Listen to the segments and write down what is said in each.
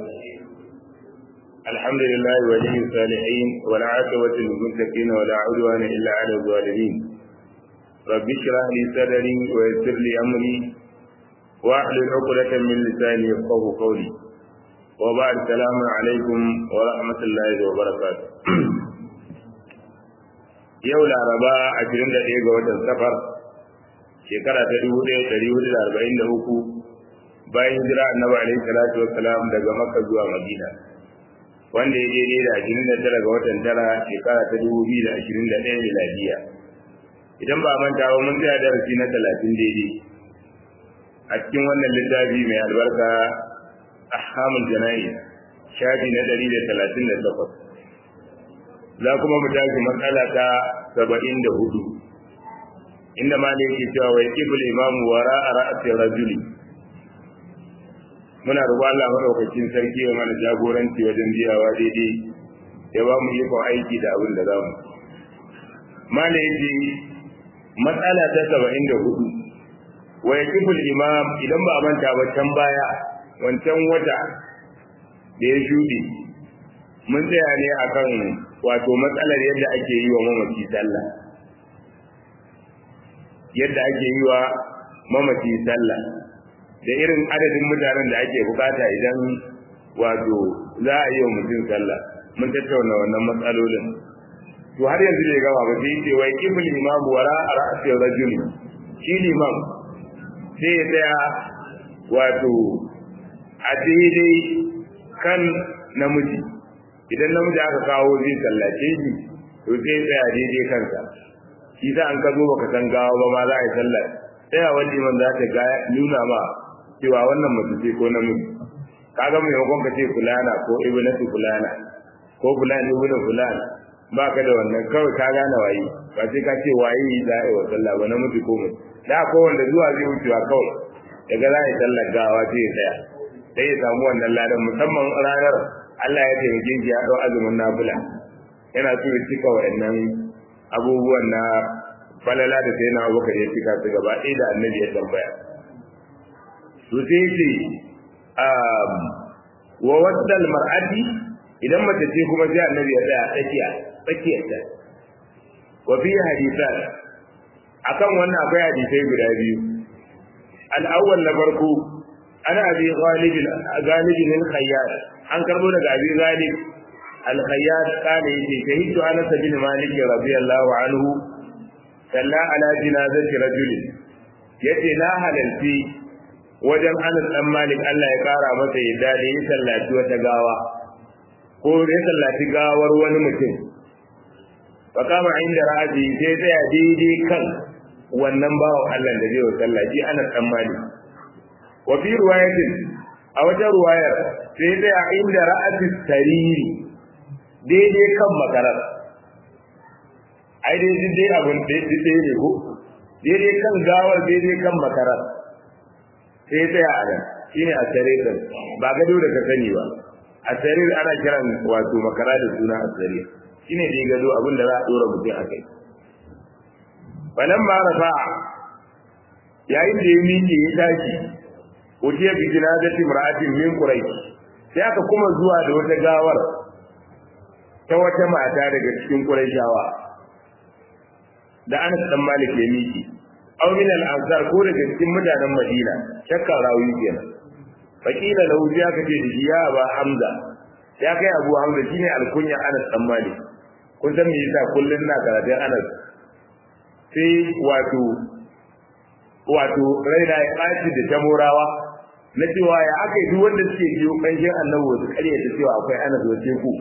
الحمد لله ولي الصالحين والعاقبة للمتقين ولا عدوان إلا على الظالمين رب اشرح لي صدري ويسر لي أمري واحلل عقدة من لساني يفقه قولي وبعد السلام عليكم ورحمة الله وبركاته yau laraba ashirin da ɗaya ga watan safar shekara ta dubu ɗaya ɗari hudu da arba'in da uku bayan hijira annabi alaihi salatu wassalam daga makka zuwa madina wanda ya daidai da ashirin da tara ga watan tara shekara ta dubu biyu da ashirin da ɗaya miladiya idan ba manta ba mun tsaya darasi na talatin daidai a cikin wannan littafi mai albarka ahkamul jana'i shafi na ɗari da talatin da takwas za kuma mu tashi matsala ta saba'in da hudu inda ma ne yake cewa wai kibul imamu wara a ra'asin rajuli muna roƙon Allah madaukakin sarki ya mana jagoranci wajen biyawa daidai ya ba mu ikon aiki da abin da za mu ma ne yake matsala ta saba'in da hudu wai kibul imam idan ba a manta ba can baya wancan wata da ya shuɗe mun tsaya ne akan wato matsalar yadda ake yi wa mamaci sallah yadda ake yi wa mamaci sallah da irin adadin mutanen da ake bukata idan wato za a yi wa mutum sallah mun tattauna wannan matsalolin to har yanzu bai gama ba sai ce wai kifil imamu wara a ra'asiyar rajuli shi limam sai ya tsaya wato a daidai kan namiji idan namiji aka kawo zai sallace shi to sai tsaya daidai kansa shi sa an ka zo baka san gawa ba ma za a yi sallar tsaya wani man za ta ga nuna ma cewa wannan mace ce ko namiji kaga mai yakon ka ce fulana ko ibnatu fulana ko fulani ibnu fulana ba ka da wannan kawai ka gane waye ba sai ka ce waye za a yi wa sallah ba namiji ko mutum da ko wanda zuwa zai wucewa kawai daga za a yi sallar gawa sai ya tsaya sai ya samu wannan ladan musamman ranar Allah ya taimake shi ya ɗau azumin nafila yana so ya cika wa'annan abubuwan na falala da sai na abubakar ya cika su gaba ɗaya da annabi ya tambaya to sai ce wa wasdal mar'ati idan mace ce kuma sai annabi ya tsaya tsakiya tsakiyar ta wa fi hadisan akan wannan akwai hadisai guda biyu al-awwal na farko ana abi ghalib ghalib al-khayyar an karbo daga abi ghalib al-khayyar kana yace shahidu anas bin malik radiyallahu anhu salla ala jinazati rajul yace na halalci wajen anas dan malik Allah ya kara masa yadda da ya sallaci wata gawa ko ya sallaci gawar wani mutum fa kama inda ra'aji sai tsaya daidai kan wannan bawan Allah da zai sallaci anas dan malik wa fi riwayatin a wata ruwayar sai dai a inda ra'asi sariri daidai kan makarar ai dai dai abun daidai ne ko daidai kan gawar daidai kan makarar sai dai a nan shine a saririn ba gado da ka sani ba a sarir ana kiran wato makara da suna a sarir shine dai gado abin da za a dora mutum a kai falamma rafa'a yayin da ya miƙe ya tashi utiya bi jinazati mar'atin min quraish sai aka kuma zuwa da wata gawar ta wata mata daga cikin quraishawa da Anas dan Malik ya miki aw min al-ansar ko daga cikin mutanen Madina shakka rawi kenan fakila lahu ya kace da shi ya ba Hamza ya kai Abu Hamza shine alkunya Anas dan Malik kun san me yasa kullun na karatun Anas sai wato wato raina ya ɓaci da tamorawa na cewa ya aka yi duk wanda suke biyo ƙanshin annabi wasu ƙarya ta cewa akwai ana zoce ku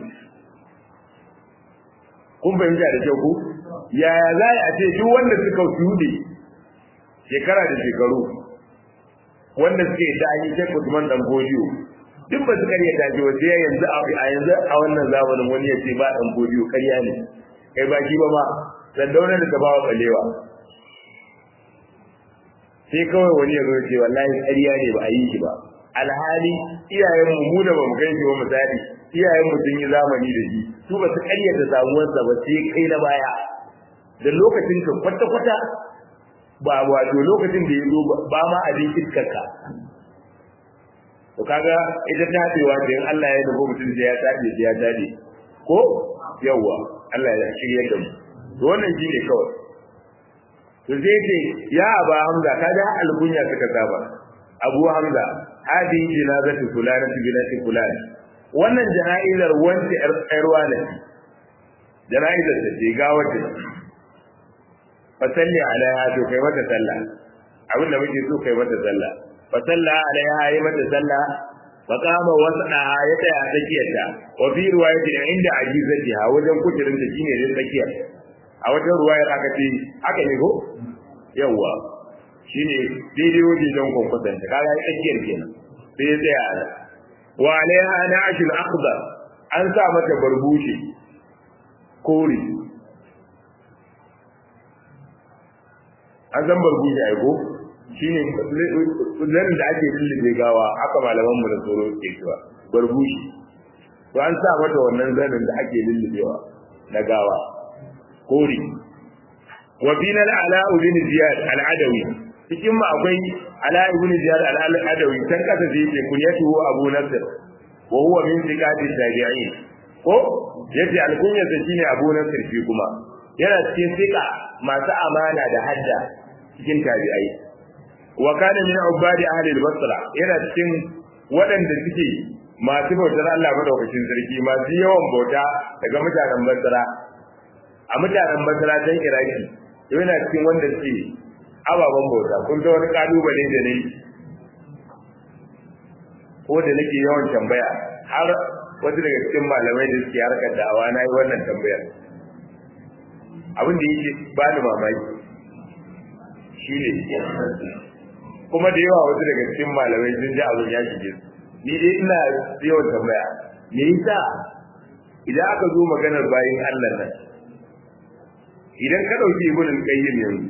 kun fahimta da kyau ku yaya za a ce duk wanda suka shuɗe shekara da shekaru wanda suke da an yi shek Usman dan Bodiyo duk ba su ƙarya ta ce wasu yanzu a yanzu a wannan zamanin wani ya ce ba dan Bodiyo ƙarya ne kai ba shi ba ma sandauna da ta ba wa ɓalewa sai kawai wani ya zo ce wallahi ƙarya ne ba a yi shi ba alhali iyayen mu mu da bamu kai shi ba misali iyayen mu sun yi zamani da shi su ba su ƙarya da samuwarsa ba sai kai na baya da lokacin ka kwata kwata ba wato lokacin da ya zo ba ma abin iskarka to kaga ita tabewa da in Allah ya nufi mutum sai ya tabe sai ya tabe ko yawa Allah ya shirye da mu to wannan shine kawai to zai ce ya aba hamza kaga alkunya suka saba abu hamza hadi jinazatu fulana binati fulani wannan jana'izar wanda yar wane jana'izar da ce ga wata fa salli alaiha to kai mata sallah abin da muke so kai mata sallah fa salla alaiha yi mata sallah fa qama wasna ya tsaya tsakiyarta wa fi riwayatin inda ajizatiha wajen kuturin ta shine dai tsakiyar a wajen ruwayar aka ce aka ne ko yawa shine daidai wajen don kwankwasan ta kaga ya tsakiyar kenan sai ya tsaya a wa alaiha na'ashul akhdar an sa mata barbushi kore an san barbushi ai ko shine zanin da ake lullube gawa aka malaman mu da tsoro ke cewa barbushi to an sa mata wannan zanin da ake lullubewa na gawa kore wa bina ala ibn ziyad al-adawi cikin mu akwai ala ibn ziyad al-adawi tan kasa da yake kunyatu abu nasr wa huwa min thiqati tabi'in ko yace alkunya sa shine abu nasr shi kuma yana cikin thiqa masu amana da hadda cikin tabi'ai wa kana min ubadi ahli al-basra yana cikin waɗanda suke masu bautar Allah madaukakin sarki masu yawan bauta daga mutanen basra a mutanen basra can iraki yana cikin wanda suke ababen bauta kun ga wani kalubale da ne ko da nake yawan tambaya har wasu daga cikin malamai da suke harkar da'awa na yi wannan tambayar abin da yake ba ni mamaki shi ne kuma da yawa wasu daga cikin malamai sun ji abin ya shige su ni dai ina yawan tambaya me yasa idan aka zo maganar bayin Allah nan idan ka dauki ibn al-qayyim yanzu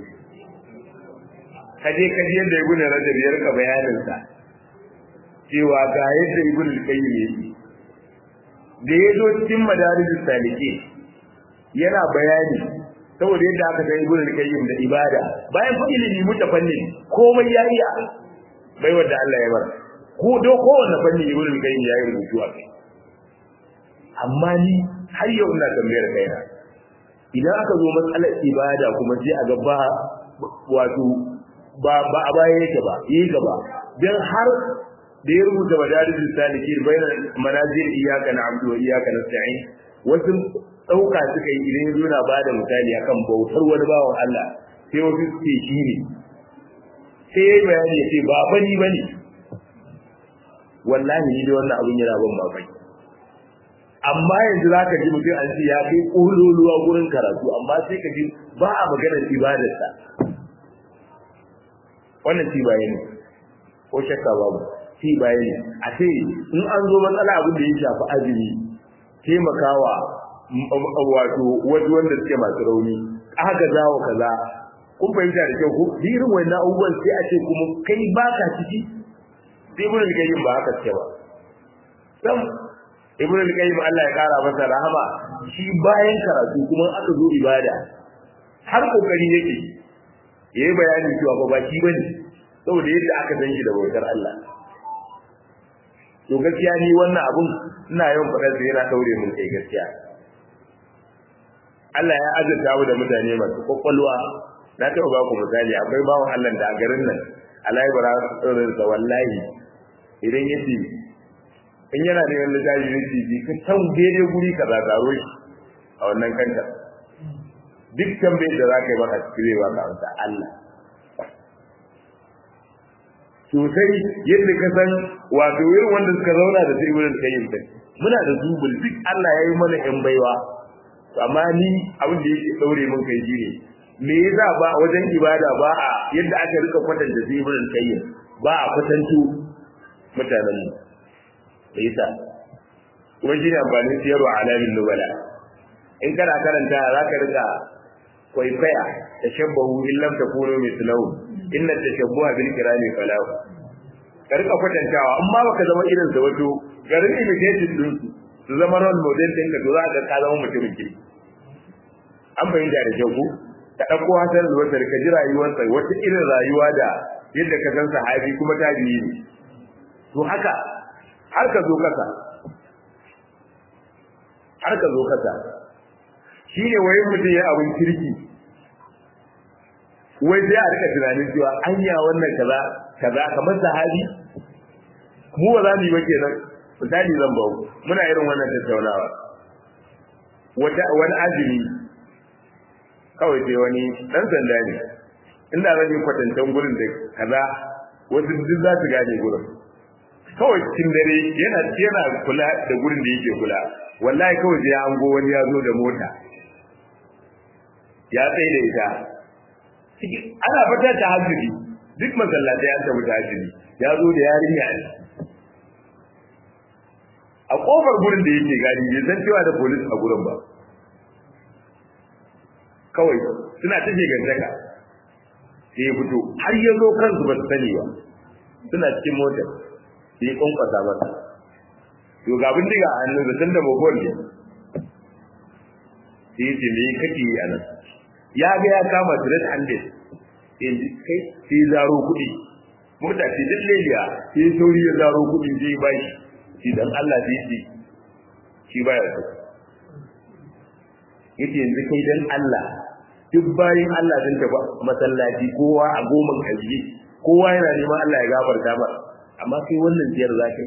kaje kaje yadda ibn rajab ya rika bayanin sa cewa ga yadda ibn al-qayyim yake da ya zo cikin madarijus salike yana bayani saboda yadda aka ga ibn al-qayyim da ibada bayan fa ilimi mutafanni komai ya iya bai wanda Allah ya bar ko do kowanne fanni ibn al-qayyim ya yi rubutu a kai amma ni har yau ina tambayar kaina idan aka zo matsalar ibada kuma sai a ga ba wato ba ba a baya yake ba yi gaba dan har da ya rubuta madarijin salikin bayan manazil iyaka na abdu wa iyaka nasta'in wasu dauka suka yi idan yazo na bada misali akan bautar wani bawan Allah sai wasu suke shi ne sai yayi bayani ya ce ba bani bane wallahi ni da wannan abin yana ban mamaki amma yanzu zaka ji mutum an ce ya kai kololuwa gurin karatu amma sai ka ji ba a maganar ibadarsa wannan ci bayani ko shakka babu ci bayani a ce in an zo matsala abin da ya shafi azumi taimakawa wato wasu wanda suke masu rauni aka zawo kaza kun fahimta da kyau ko irin wannan abubuwan sai a ce kuma kai baka ciki sai ibn al-qayyim ba haka ce ba sam ibn al-qayyim Allah ya kara masa rahama shi bayan karatu kuma aka zo ibada har kokari yake yayi bayani cewa ba baki bane saboda yadda aka san shi da bautar Allah to gaskiya ni wannan abun ina yawan faɗar da yana daure mun kai gaskiya Allah ya azurta mu da mutane masu kwakwalwa na taɓa ba ku misali akwai bawan Allah da a garin nan Allah ya bara sa wallahi idan yace in yana da wani littafi ne ci ka san daidai guri ka zazaro shi a wannan kanta duk tambayar da za ka yi maka cikin ba ka amsa Allah sosai yadda ka san wato irin wanda suka zauna da sai wurin kayyim din muna da zubul duk Allah ya yi mana yan baiwa amma ni abin da yake daure mun kai ne me yasa ba wajen ibada ba a yadda aka rika kwatanta sai wurin kayyim ba a kwatanto mutanen mu da yasa kuma shi ne amfanin siyarwa alamin nubala in kana karanta za ka rika kwaikwaya tashabbahu in lam takunu mithlahu inna tashabbuha bil kirami falahu ka rika kwatantawa amma baka zama irin sa wato garin imitation din su zama role model din ka to za ka ka zama mutumin kirki an bayyana da kyau ko ka dauko hasan al-basri ka ji rayuwarsa wata irin rayuwa da yadda ka san sahabi kuma tabi'i ne to haka har ka zo kasa har ka zo kasa shi ne wai mutum ya abin kirki wai sai a rika tunanin cewa anya wannan kaza kaza kamar sahabi mu ba za mu yi ba kenan misali zan bau muna irin wannan tattaunawa wata wani azumi kawai sai wani dan sanda ne inda zan yi kwatancan gurin da kaza wasu duk za su gane gurin kawai cikin dare yana yana kula da gurin da yake kula wallahi kawai sai an go wani ya zo da mota ya tsaye da ita ana fata ta hajjiri duk masallatai an tafi ta hajjiri ya zo da yarinya ne a kofar gurin da yake gani bai san cewa da polis a gurin ba kawai suna ta gantaka sai ya fito har ya zo kansu ba su sani ba suna cikin motar sai ya kwankwasa masa to ga bindiga a hannun da tunda mogol ne sai ya ce me kake yi a nan ya ga ya kama red handed in kai sai zaro kuɗi mota ce duk leliya sai sauri ya zaro kuɗi sai ba shi shi dan Allah sai shi shi baya so yace yanzu kai dan Allah duk bayin Allah sun tafi masallaci kowa a goma kaji kowa yana neman Allah ya gafarta ba amma kai wannan ziyar zakai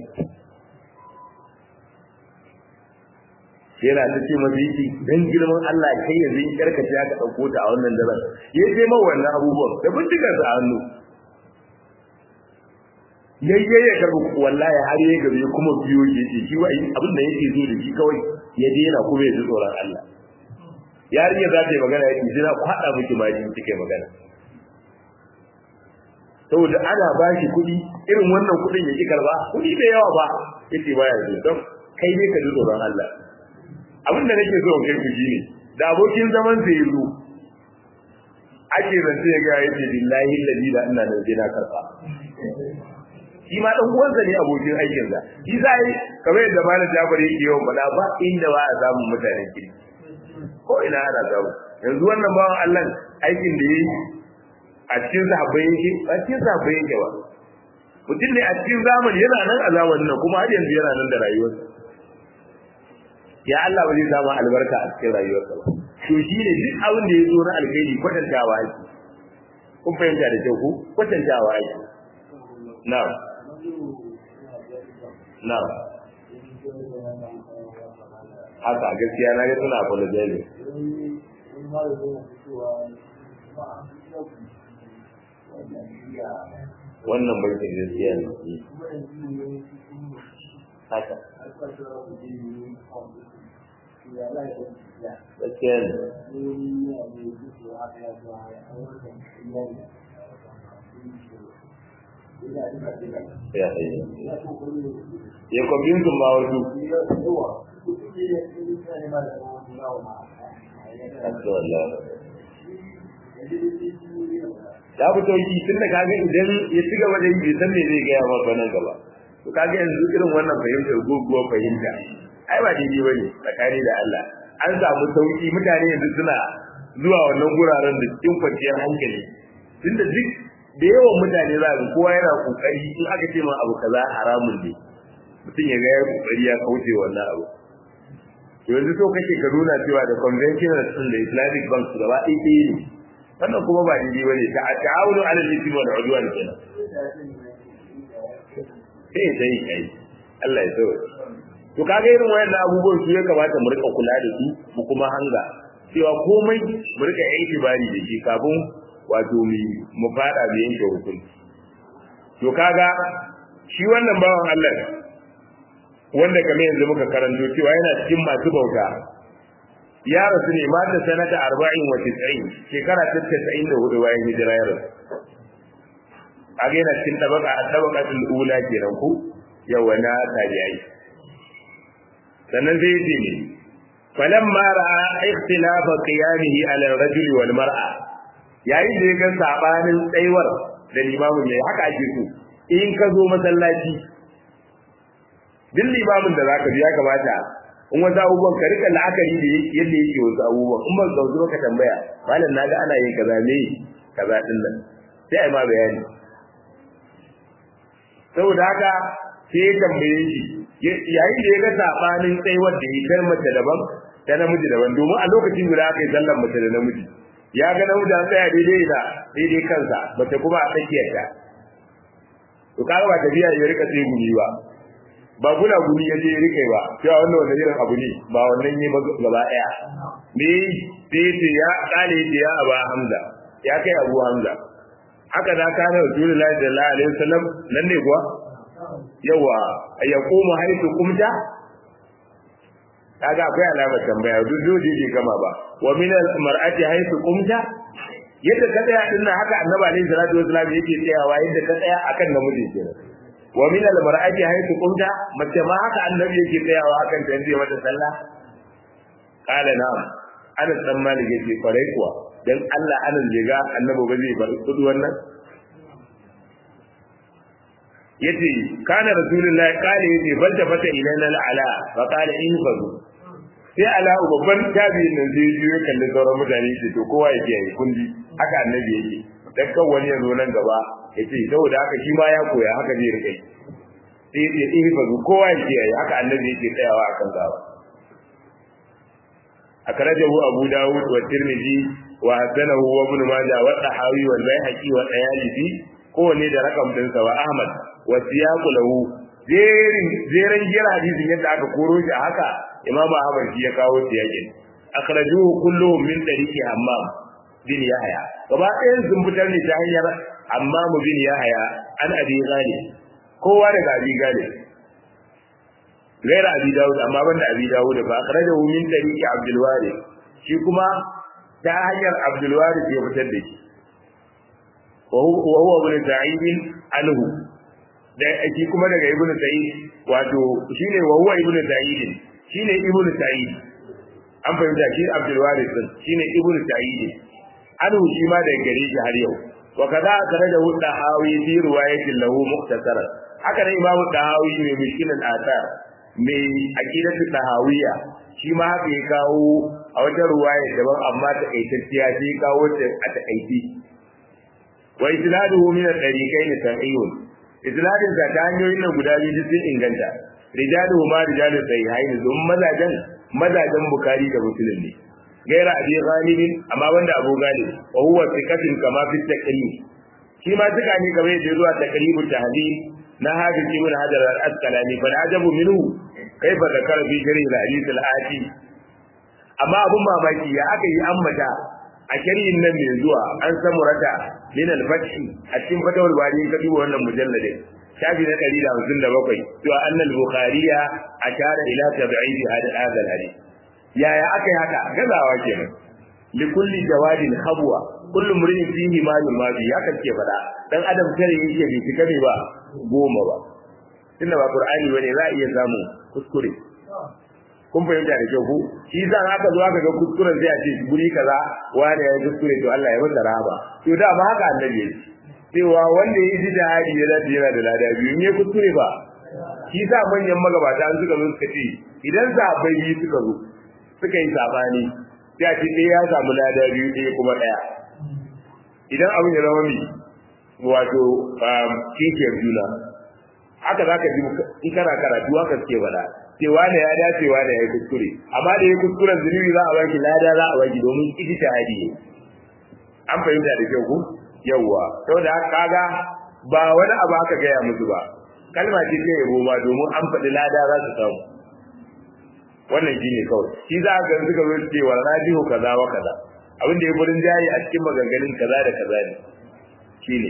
yana ta ce masa yake dan girman Allah kai yanzu in karkace aka dauko ta a wannan daren ya je ma wannan abubuwan da bindigar sa hannu yayye ya karbu wallahi har yayi gabe kuma biyo yake shi wa abin da yake zo da shi kawai ya daina kuma ya ji tsoron Allah yarinya za ta yi magana yake jira ku hada miki ma jin kike magana saboda ana ba shi kuɗi irin wannan kuɗin ya ki karba kuɗi da yawa ba yace baya zo don kai ne ka ji tsoron Allah abin da nake so in kai ku shine da abokin zaman sa yazo ake zance ya ga yace billahi alladhi la ina da jina karfa shi ma dan uwansa ne abokin aikin sa shi sai kamar yadda malam Jafar yake yawan faɗa ba inda ba a samu mutanen kirki ko ina ana samu yanzu wannan bawan Allah aikin da yayi a cikin sahabbai yake a cikin sahabbai yake ba mutum ne a cikin zamani yana nan a zamanin nan kuma har yanzu yana nan da rayuwarsa ya Allah ba zai samu albarka a cikin rayuwarsa ba to shi ne duk abin da ya zo na alkhairi kwatantawa ake kun fahimta da kyau ku kwatantawa ake na'am na'am haka gaskiya na ga suna apologize wannan bai ta gaskiya ne haka gaskiya ne ya ya kwabin sun ba wasu ya fi sauki tun da kaga idan ya ci gaba da yi bai san me zai gaya maka nan gaba to kaga yanzu irin wannan fahimtar goguwa fahimta ai ba daidai ba ne tsakani da Allah an samu sauki mutane yanzu suna zuwa wannan guraren da cikin kwanciyar hankali tunda duk da yawan mutane za ga kowa yana kokari in aka ce ma abu kaza haramun ne mutum ya ga ya kokari ya kauce wannan abu yanzu so kake ka nuna cewa da conventional din da islamic bank gaba ɗaya ɗaya ne wannan kuma ba daidai ba ne ta'awunu ala al-ithmi wal udwan kenan sai sai kai Allah ya so to kaga irin wayannan abubuwan su ya kamata mu rika kula da su mu kuma hanga cewa komai mu rika itibari da shi kafin wato mu mu fada mu yanke hukunci to kaga shi wannan bawan Allah wanda kamar yanzu muka karanto cewa yana cikin masu bauta ya rasu ne mata sanata arba'in wa tis'in shekara ta tasa'in da hudu bayan hijira ya rasu a ga yana cikin tabaka a tabakatul ula kenan ku yawa na tabi'ai sannan sai yace ne falamma ra'a ikhtilafa qiyamihi ala ar-rajuli wal mar'a yayin da ya ga sabanin tsaiwar da limamin yayi haka ake so in ka zo masallaci duk limamin da zaka bi ya kamata in wasu abubuwan ka rika la'akari da yadda yake wasu abubuwan in ban gauzu ka tambaya malam na ga ana yin kaza me kaza din nan sai ai ma bayani saboda haka sai ya tambaye shi yayin da ya ga sabanin tsayuwar da ya mace daban ta namiji daban domin a lokacin guda aka yi sallar mace da namiji ya ga namiji an tsaya daidai da daidai kansa mace kuma a tsakiyar ta to kaga ba tafiya ya rika tsaye gumi ba ba guna gumi ya je ya rika ba cewa wannan wanda irin abu ne ba wannan yi gaba daya ne sai ce ya kale ce ya aba hamza ya kai abu hamza haka da kana rasulullahi sallallahu alaihi wasallam nan ne kuwa yawa ya koma haitu kumta kaga akwai alamar tambaya duk dole bai gama ba wa min al mar'ati haitu kumta yadda ka tsaya din haka annabi alaihi salatu wasallam yake tsayawa yadda ka tsaya akan namiji kenan wa min al mar'ati haitu kumta mace ma haka annabi yake tsayawa akan ta zai mata sallah qala na'am Anas dan Malik yake kwarai kuwa dan Allah Anas bai ga annabi ba zai bar kudu wannan yace kana rasulullahi kale yace bal da fata ilana ala fa qala in fadu sai ala babban tabi'in nan zai yi kallon sauran mutane yace to kowa yake yi kundi haka annabi yake dan kan wani ya zo nan gaba yace saboda haka shi ma ya koya haka zai rike sai yace in fadu kowa yake yi haka annabi yake tsayawa akan gaba akrajahu abu dawud wa tirmidhi wa hasanahu wa ibn majah wa tahawi wal baihaqi wa tayalisi kowanne da rakam dinsa wa ahmad wa siyaqu lahu jerin jerin jira hadisin yadda aka koro shi haka imam ahmad shi ya kawo siyaqin akhrajuhu kulluhum min tariqi hammam bin yahya gaba ɗayan sun fitar ne ta hanyar hammam bin yahya an abi ghalib kowa daga abi ghalib gaira abi dawud amma banda abi dawud fa akhrajahu min tariqi abdul warith shi kuma ta hanyar abdul warith ya fitar da shi wa huwa ibn sa'id anhu da shi kuma daga ibn sa'id wato shine wa huwa ibn sa'id shine ibn sa'id an fahimta shi abdul warith din shine ibn sa'id anhu shi ma daga gare shi har yau wa kaza akhrajahu dahawi fi riwayatin lahu mukhtasara haka ne imamu dahawi ne mishkilan athar mai aqidatu tahawiyya shi ma haka ya kawo a wata ruwaya daban amma ta kaitacciya sai ya kawo ta a takaici wa isnaduhu min al-tariqayn sahihun isnadin sa ta hanyoyin nan guda biyu sun inganta rijaluhu ma rijalu sahihain dun mazajan mazajan bukhari da muslim ne gaira abi ghalibin amma wanda abu galib wa huwa thiqatun kama fi taqrib shi ma tuka ne kamar yadda zuwa taqribut tahdid na hadis ibn hajar al-asqalani fa ajabu minhu kaifa zakara fi sharh al-hadith al-ati amma abun mamaki ya aka yi ammata a sharhin nan mai zuwa an samu rata min al-fathi a cikin fatawar bari ka duba wannan mujalladin shafi na 157 to annal bukhariya ashara ila tab'id hada hadha al-hadith yaya aka yi haka gazawa kenan likulli jawadin habwa kullu mur'in fihi ma yumadi haka ke fada dan adam tare yake bai cika ne ba goma ba tunda ba qur'ani bane za a iya samu kuskure kun fahimta da kyau ko shi za haka zo aka ga kuskuren sai a ce guri kaza wani ya yi kuskure to Allah ya masa rahama to da ba haka annabi ya cewa wanda ya yi jihadi ya dace yana da lada biyu in ya kuskure ba shi sa manyan magabata an suka zo suka ce idan sahabbai biyu suka zo suka yi sabani sai a ce ɗaya ya samu lada biyu ɗaya kuma ɗaya idan abin ya zama mai wato kishiyar juna haka za ka ji in kana karatu haka suke faɗa cewa ne ya dace wa ne ya yi kuskure amma da ya kuskuren zunubi za a baki lada za a baki domin iji ta hadi an fahimta da kyau ku yawwa saboda haka kaga ba wani abu aka gaya musu ba kalma ce ta yabo ma domin an faɗi lada za su samu wannan shine kawai shi za ka suka zo cewa rajihu kaza wa kaza abin da ya gurin jayi a cikin maganganun kaza da kaza ne shine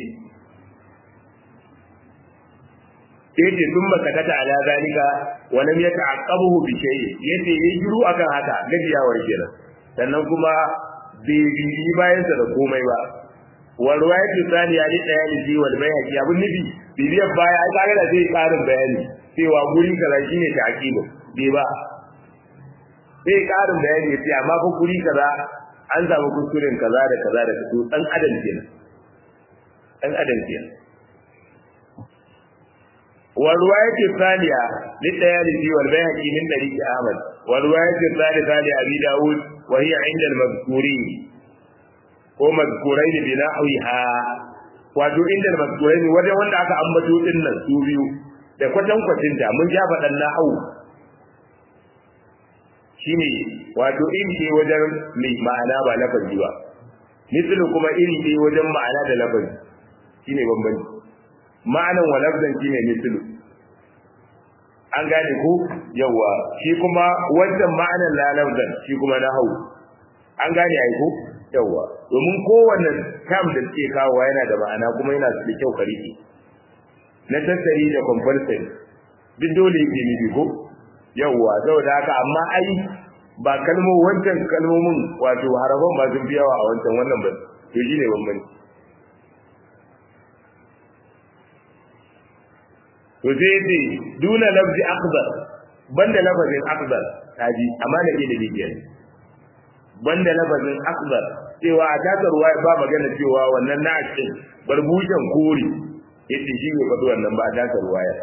sai ce sun makatata ala zalika wa lam yata'aqqabuhu bi shay'in yace yayi shiru akan haka gajiyawar kenan sannan kuma bai bibi bayan sa da komai ba wa riwayatu thaniya li dayali wal bayhaqi abun nabi bibiyar baya ai kaga da zai karin bayani cewa guri kaza shine ta'qibu bai ba sai karin bayani yace amma fa guri kaza an samu kuskuren kaza da kaza da kaza dan adam kenan dan adam kenan والرواية الثانية للتيالسي والبيهقي من طريق أحمد والرواية الثالثة لأبي داود وهي عند المذكورين ومذكورين بنحوها wato inda mazkurai ne wajen wanda aka ambato din nan su biyu da kwatankwacinta mun ja faɗan na'au shine wato iri ɗaya wajen mai ma'ana ba lafazi ba mislu kuma iri ɗaya wajen ma'ana da lafazi shine bambanci ma'anan wa lafzan shine mislu an gane ko yawa shi kuma wancan ma'anan la lafzan shi kuma na hau an gane ai ko yawa domin kowanne kam da suke kawo yana da ma'ana kuma yana da kyau ka rike na tattari da compulsory duk dole yake nufi ko yawa saboda haka amma ai ba kalmo wancan kalmomin wato harafan ba sun fi yawa a wancan wannan ba to shi ne bambanci to sai ce duna lafzi akbar banda lafazin akbar kaji amma da ke da bibiyar banda lafazin akbar cewa a taka ruwa ba magana cewa wannan na cikin barbushen kore yace shi ne faɗi wannan ba a taka ruwaya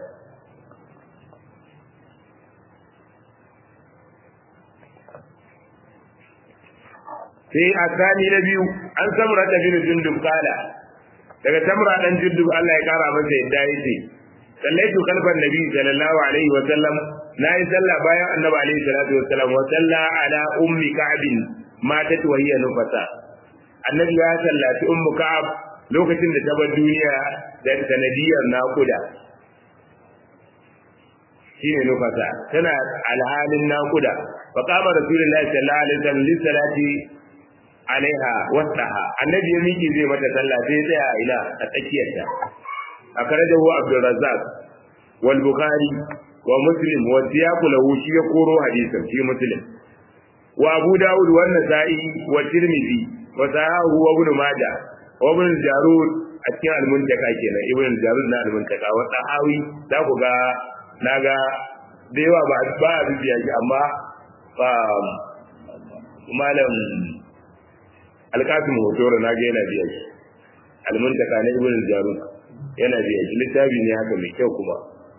sai a sani na biyu an samura da bin jundub kala daga samura dan jundub Allah ya kara masa yadda yake sallaitu kalban nabi sallallahu alaihi wa sallam nayi sallah bayan annabi alaihi salatu wa sallam wa salla ala ummi ka'b matat wa hiya nufasa annabi ya sallati ummu ka'ab lokacin da ta bar duniya da sanadiyar nakuda shine nufasa tana alhalin nakuda fa qama rasulullahi sallallahu alaihi wasallam li salati alaiha wasaha annabi ya miki zai mata sallah sai ya tsaya ila a tsakiyarta akhrajahu abdul razzaq wal bukhari wa muslim wa siyaqu lahu shi ya koro hadisin shi muslim wa abu daud wa nasa'i wa tirmidhi wa sahahu wa ibn majah wa ibn jarud a cikin al-muntaka kenan ibn jarud na al-muntaka wa sahawi za ku ga naga da yawa ba ba a bibiya shi amma malam alkasim hotoro na ga yana biya shi almuntaka na ibn jarud yana biya shi littafi ne haka mai kyau kuma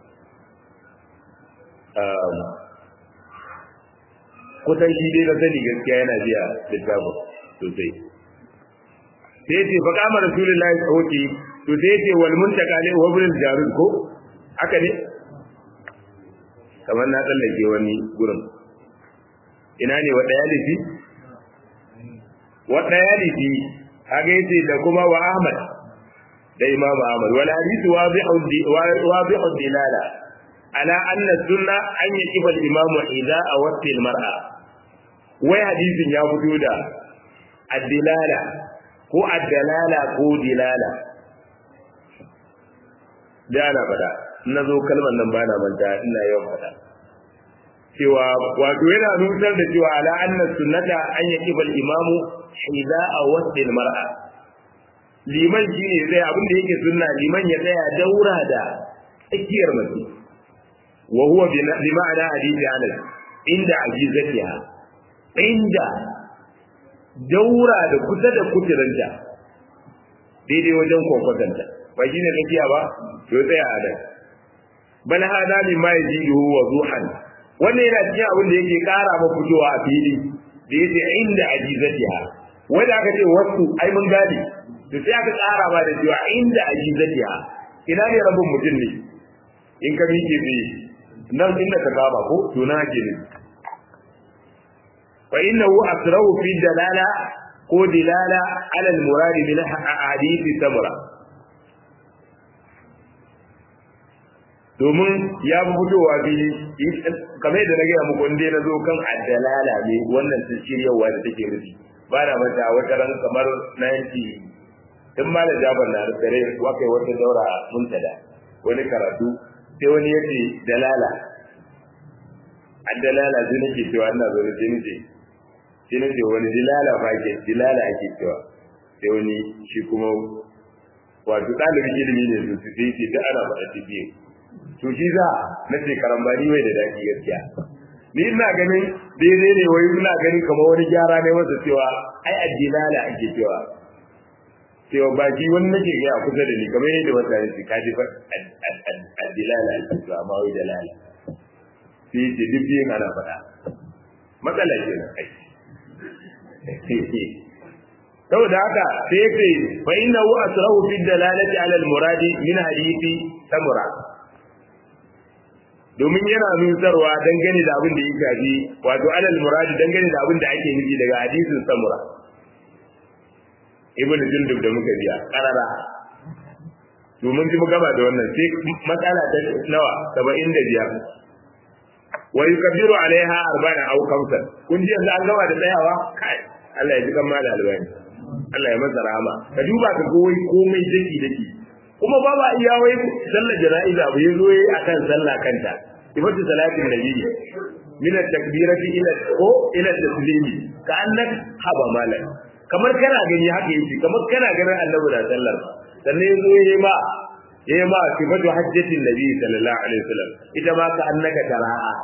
kusan shi dai na sani gaskiya yana biya littafin sosai sai ce fa kama rasulullahi sauki to sai ce wal muntaka ne wa ibn jarud ko haka ne kamar na tsallake wani gurin ina ne wa daya lifi wa daya lifi haka yace da kuma wa ahmad da imam ahmad wal hadith wadihu wadihu dilala ala anna sunna an yakifa al imam idza awatti al mar'a wai hadisin ya fito da ad-dilala ko ad-dalala ko dilala da ana fada na zo kalmar nan bana manta ina yawan fada cewa wato yana nusar da cewa ala anna sunnata an yakifa al imam idza awatti al mar'a liman shine zai abin da yake sunna liman ya tsaya daura da tsakiyar mace wa huwa bi ma'ana hadisi anas inda ajizatiha inda daura da kusa da kuturanta daidai wajen kwakwatanta ba shine tsakiya ba to tsaya a nan bal hada min ma yajidu wa zuhan wannan yana cikin abin da yake kara ma fitowa a fili da yake inda ajizatiha wanda aka ce wasu ai mun gane to sai aka tsara ba da cewa inda ajizatiha ina ne rabin mutum ne in ka miƙe tsaye nan inda ka kama ko to na ke ne fa innahu asrahu fi dalala ko dilala ala al-murad min ahadith samra domin ya fi fitowa fili kamar yadda na gaya muku inda na zo kan addalala ne wannan sun shiryawa da take rufi ba na mata wata ran kamar 90 in ma da jabar na tsare wakai wata daura muntada wani karatu sai wani ya ce dalala addalala sai nake cewa ina zo da sai ce sai nace wani dilala fa ke dilala ake cewa sai wani shi kuma wato ɗalibin ilimi ne su sai ce da ana faɗa biyu to shi za na ce karambani mai da daɗi gaskiya ni ina ganin daidai ne wai ina ganin kamar wani gyara ne masa cewa ai addilala ake cewa cewa ba shi wani nake ga kusa da ni kamar yadda wata ne ka ji fa addilala ake cewa amma wai dalala sai ce duk biyun ana faɗa matsala ce na kai saboda haka sai ce fa innahu asrahu fi dalalati ala al muradi min hadithi samura domin yana nusarwa dangane da abin da ya shafi wato alal muradi dangane da abin da ake nufi daga hadisin samura ibn jundub da muka biya karara domin ji mu gaba da wannan sai matsala ta nawa 75 wa yukabbiru alaiha arba'an aw khamsan kun ji yanzu an gaba da tsayawa kai Allah ya ji kan mala albani Allah ya masa rahama ka duba ka ga wai komai daki daki kuma ba ba iya wai sallar jana'iza ba yazo yayi akan sallah kanta ibadu salatin nabiyyi min at-takbirati ila ko ila taslimi ka annak haba malam kamar kana gani haka yake kamar kana ganin annabi da sallar sannan yazo yayi ma yayi ma sifatu hajjatin nabi sallallahu alaihi wasallam ita ma ka annaka tara'a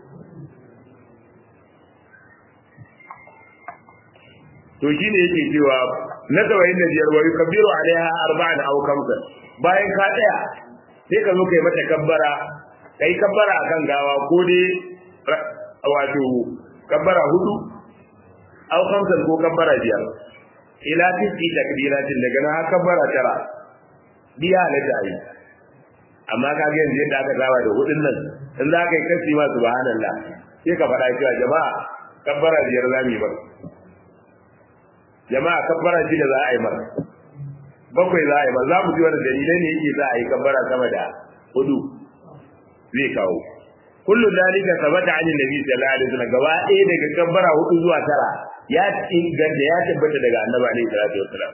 to shine yake cewa na tawayin da biyar wa yukabbiru alaiha arba'an aw khamsan bayan ka tsaya sai ka zo kai mata kabbara kai kabbara akan gawa ko dai wato kabbara hudu aw khamsan ko kabbara biyar ila tisi takbiratin daga nan kabbara tara biya na tayi amma ka ga yanzu yadda aka saba da hudun nan in za ka yi kasi ma subhanallah sai ka faɗa cewa jama'a kabbara biyar za mu yi ba jama'a kabbara shida za a yi mara bakwai za a yi ba za mu ji wani dalilai ne yake za a yi kabbara sama da hudu zai kawo kullu dalika sabata an nabi sallallahu alaihi wasallam gaba ɗaya daga kabbara hudu zuwa tara ya inganta ya tabbata daga annabi alaihi salatu wasallam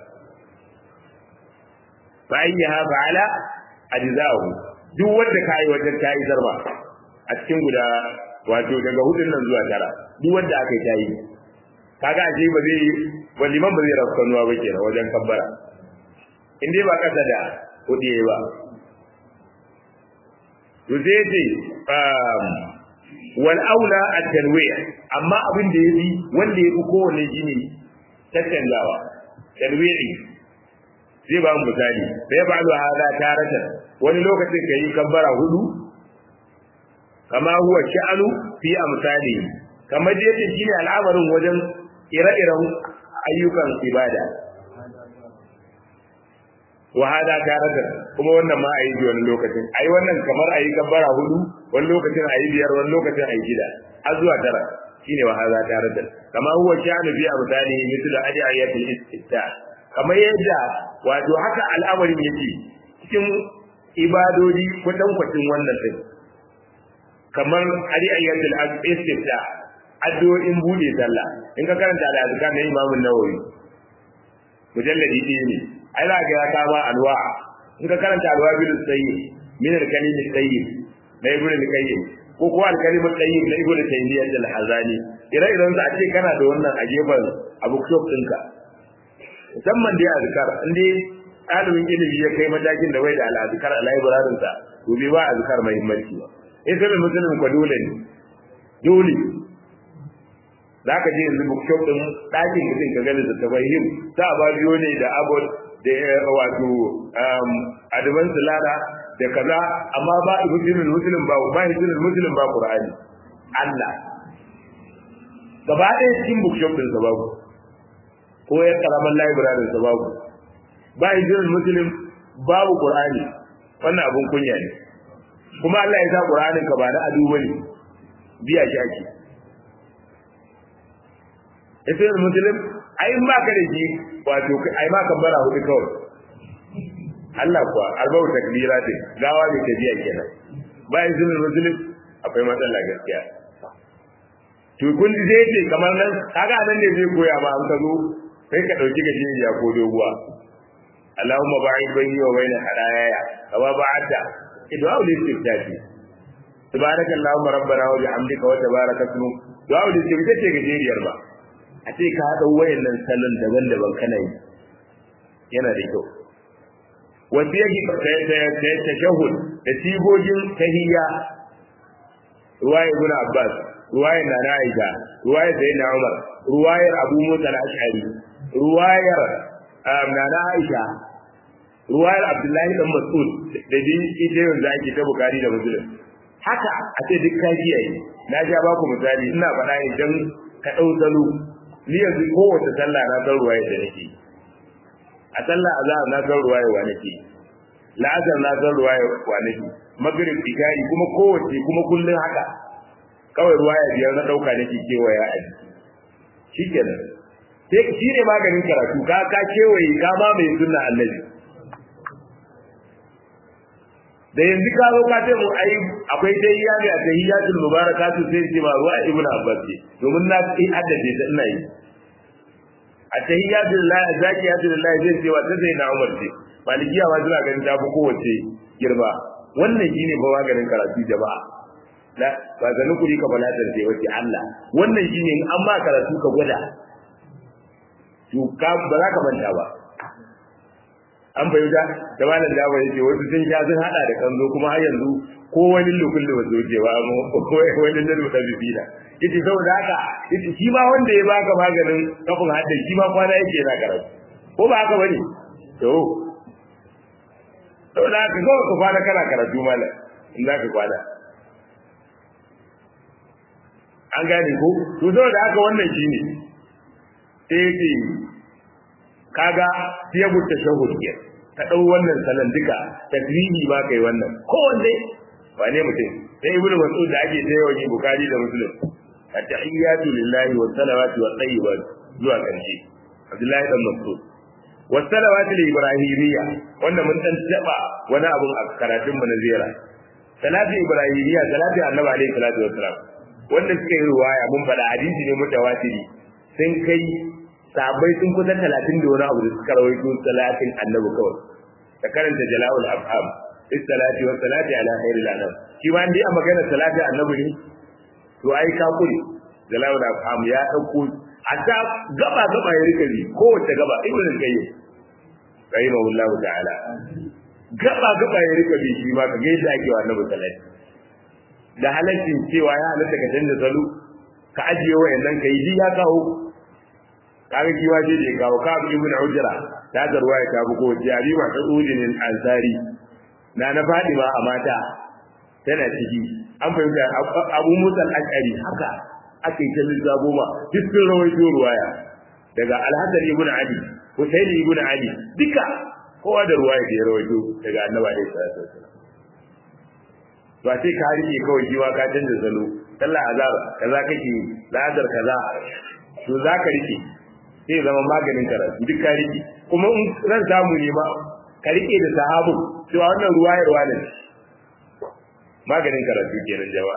fa ayyaha fa'ala ajza'uhu duk wanda kai wajen kai zarba a cikin guda wato daga hudun nan zuwa tara duk wanda aka yi tayi kaga ashe ba zai ba liman ba zai rafka nuwa ba kenan wajen kabbara in dai ba kasa da kudi ba to sai ce wal aula at tanwi' amma abin da yafi wanda yafi kowanne shine tattangawa tanwi'i zai ba mu misali sai ba lu hada tarata wani lokacin kai kabbara hudu kama huwa sha'anu fi amsali kamar da yake shine al'amarin wajen ire-iren ayyukan ibada wa hada tarata kuma wannan ma ayi wani lokacin ayi wannan kamar ayi kabbara hudu wani lokacin ayi biyar wani lokacin ayi gida har zuwa tara shine wa hada tarata kama huwa sha'anu fi amsali mithlu adiyatul istifta kamar yadda wato haka al'amarin yake cikin ibadodi kwatankwacin wannan din kamar adiyatul istifta addu'o'in bude sallah in ka karanta da azkar na Imam Nawawi mujalladi ɗaya ne ai za ga ya kama alwa in ka karanta alwa bil sayyid min al-kalim sayyid na ibn al-qayyim ko ko al-kalim sayyid na ibn taymiyyah al-hazani ire iren sa ce kana da wannan a gefen abu shop ɗinka musamman dai azkar in dai ɗalibin ilimi ya kai matakin da bai da al-azkar a library sa to bai ba azkar muhimmanci ba in sai musulmin ko dole ne dole za ka je yanzu bookshop din ɗakin mutum ka gani da tabayyin ta ba biyo ne da abot da wato advance lara da kaza amma ba muslimin muslim ba ba muslimin muslim ba qur'ani Allah gaba ɗaya cikin bookshop din sa babu ko ya karaman library sa babu ba muslimin muslim babu qur'ani wannan abun kunya ne kuma Allah ya sa qur'anin ka ba na adu bane biya shi ake ita muslim ai ma ka da shi wato ai ma kan bara hudu kawai Allah kuwa arba'u takbira ce gawa ne tafiya kenan bayan sunan muslim akwai matsala gaskiya to kun ji zai ce kamar nan kaga nan ne zai koya ma an ka zo kai ka dauki gajeriya ko doguwa Allahumma ba'id bayni wa bayna hadaya kama ba'ata idwa ul istiftahi subhanaka allahumma rabbana wa bihamdika wa tabaraka ismuk du'a ul istiftahi ce gajeriyar ba a ce ka haɗa wayannan salon daban-daban kana yi yana da kyau wasu yake tashahud da sigogin tahiyya ruwaya ibn abbas ruwayar nana aisha ruwayar sayyidina umar ruwayar abu musa al-ash'ari ruwayar nana aisha ruwayar abdullahi dan mas'ud da din ita yanzu ake ta bukari da muslim haka a ce duk ka kiyaye na ja ba ku misali ina faɗa ne dan ka ɗau salo ni yanzu kowace sallah na san ruwaye da nake a sallah azhar na san ruwaye wa nake la'asar na san ruwaya kwanaki magrib ikari kuma kowace kuma kullun haka kawai ruwaya biyar na dauka nake kewaya a jiki shikenan sai shi ne maganin karatu ka ka kewaye ka ma mai sunna annabi da yanzu ka zo ka ce mu ai akwai dai ya ne a tahiyatul mubarakatu sai ce ma ruwa ibnu abbas ce domin na yi addace ta ina yi a tahiyatul lillahi zakiyatul lillahi zai ce wa ta sai na umar ce malikiya ma suna ganin ta fi kowace girma wannan shine ba maganin karatu jama'a la ba zanin kuri ka bala da wace Allah wannan shine in an ba karatu ka gwada to ka ba za ka manta ba an fahimta da malam Jafar yake wasu sun sha sun hada da kanzo kuma har yanzu ko wani lukun da wasu ke ba mu ko wani da da bibina yace saboda haka yace shi ma wanda ya baka maganin kafin hadda shi ma kwana yake yana karatu ko ba haka bane to saboda haka ko ka kwana kana karatu malam in za ka kwana an gane ko to saboda haka wannan shine sai yace kaga siyagu tashahhud ke ka dau wannan salan duka tasbihi ba kai wannan ko wanne ba ne mutum sai ibnu mas'ud da ake sai yawan bukari da muslim at-tahiyyatu lillahi wa salawatu wa tayyibat zuwa karshe abdullahi dan mas'ud wa salawatu ibrahimiyya wanda mun dan taba wani abun a karatun mu na ziyara salatu ibrahimiyya salatu annabi alaihi salatu wassalam wanda suka yi ruwaya mun faɗa hadisi ne mutawatiri sun kai sahabbai sun kusa talatin da wani abu da suka rawaito salatin annabi kawai da karanta jala'ul afham bis salati wa salati ala khairil anam shi ma dai a magana salati annabi ne to ai ka kure jala'ul afham ya dauko hatta gaba gaba ya rika bi kowace gaba ibnu qayyim rahimahullahu ta'ala gaba gaba ya rika bi shi ma ka ga yadda ake wa annabi salati da halaccin cewa ya halatta ka canza salo ka ajiye wayannan kai ji ya kawo kaga kiwa je je kawo ka abu ibn ujra ta zarwa ya tabu ko jari ma ta ujinin ansari na na fadima a mata tana ciki an fahimta abu musa al-ashari haka ake ta lissafo ma duk sun rawaito ruwaya daga al-hasan ibn ali husayn ibn ali duka kowa da ruwaya da ya rawaito daga annabi alaihi salatu wasallam ba sai ka rike kawai kiwa ka canza salo sallah azhar kaza kake lazar kaza to za ka rike sai zama maganin karatu duk ka rike kuma in ran samu ne ma ka rike da sahabu cewa wannan ruwayarwa ne maganin karatu kenan jama'a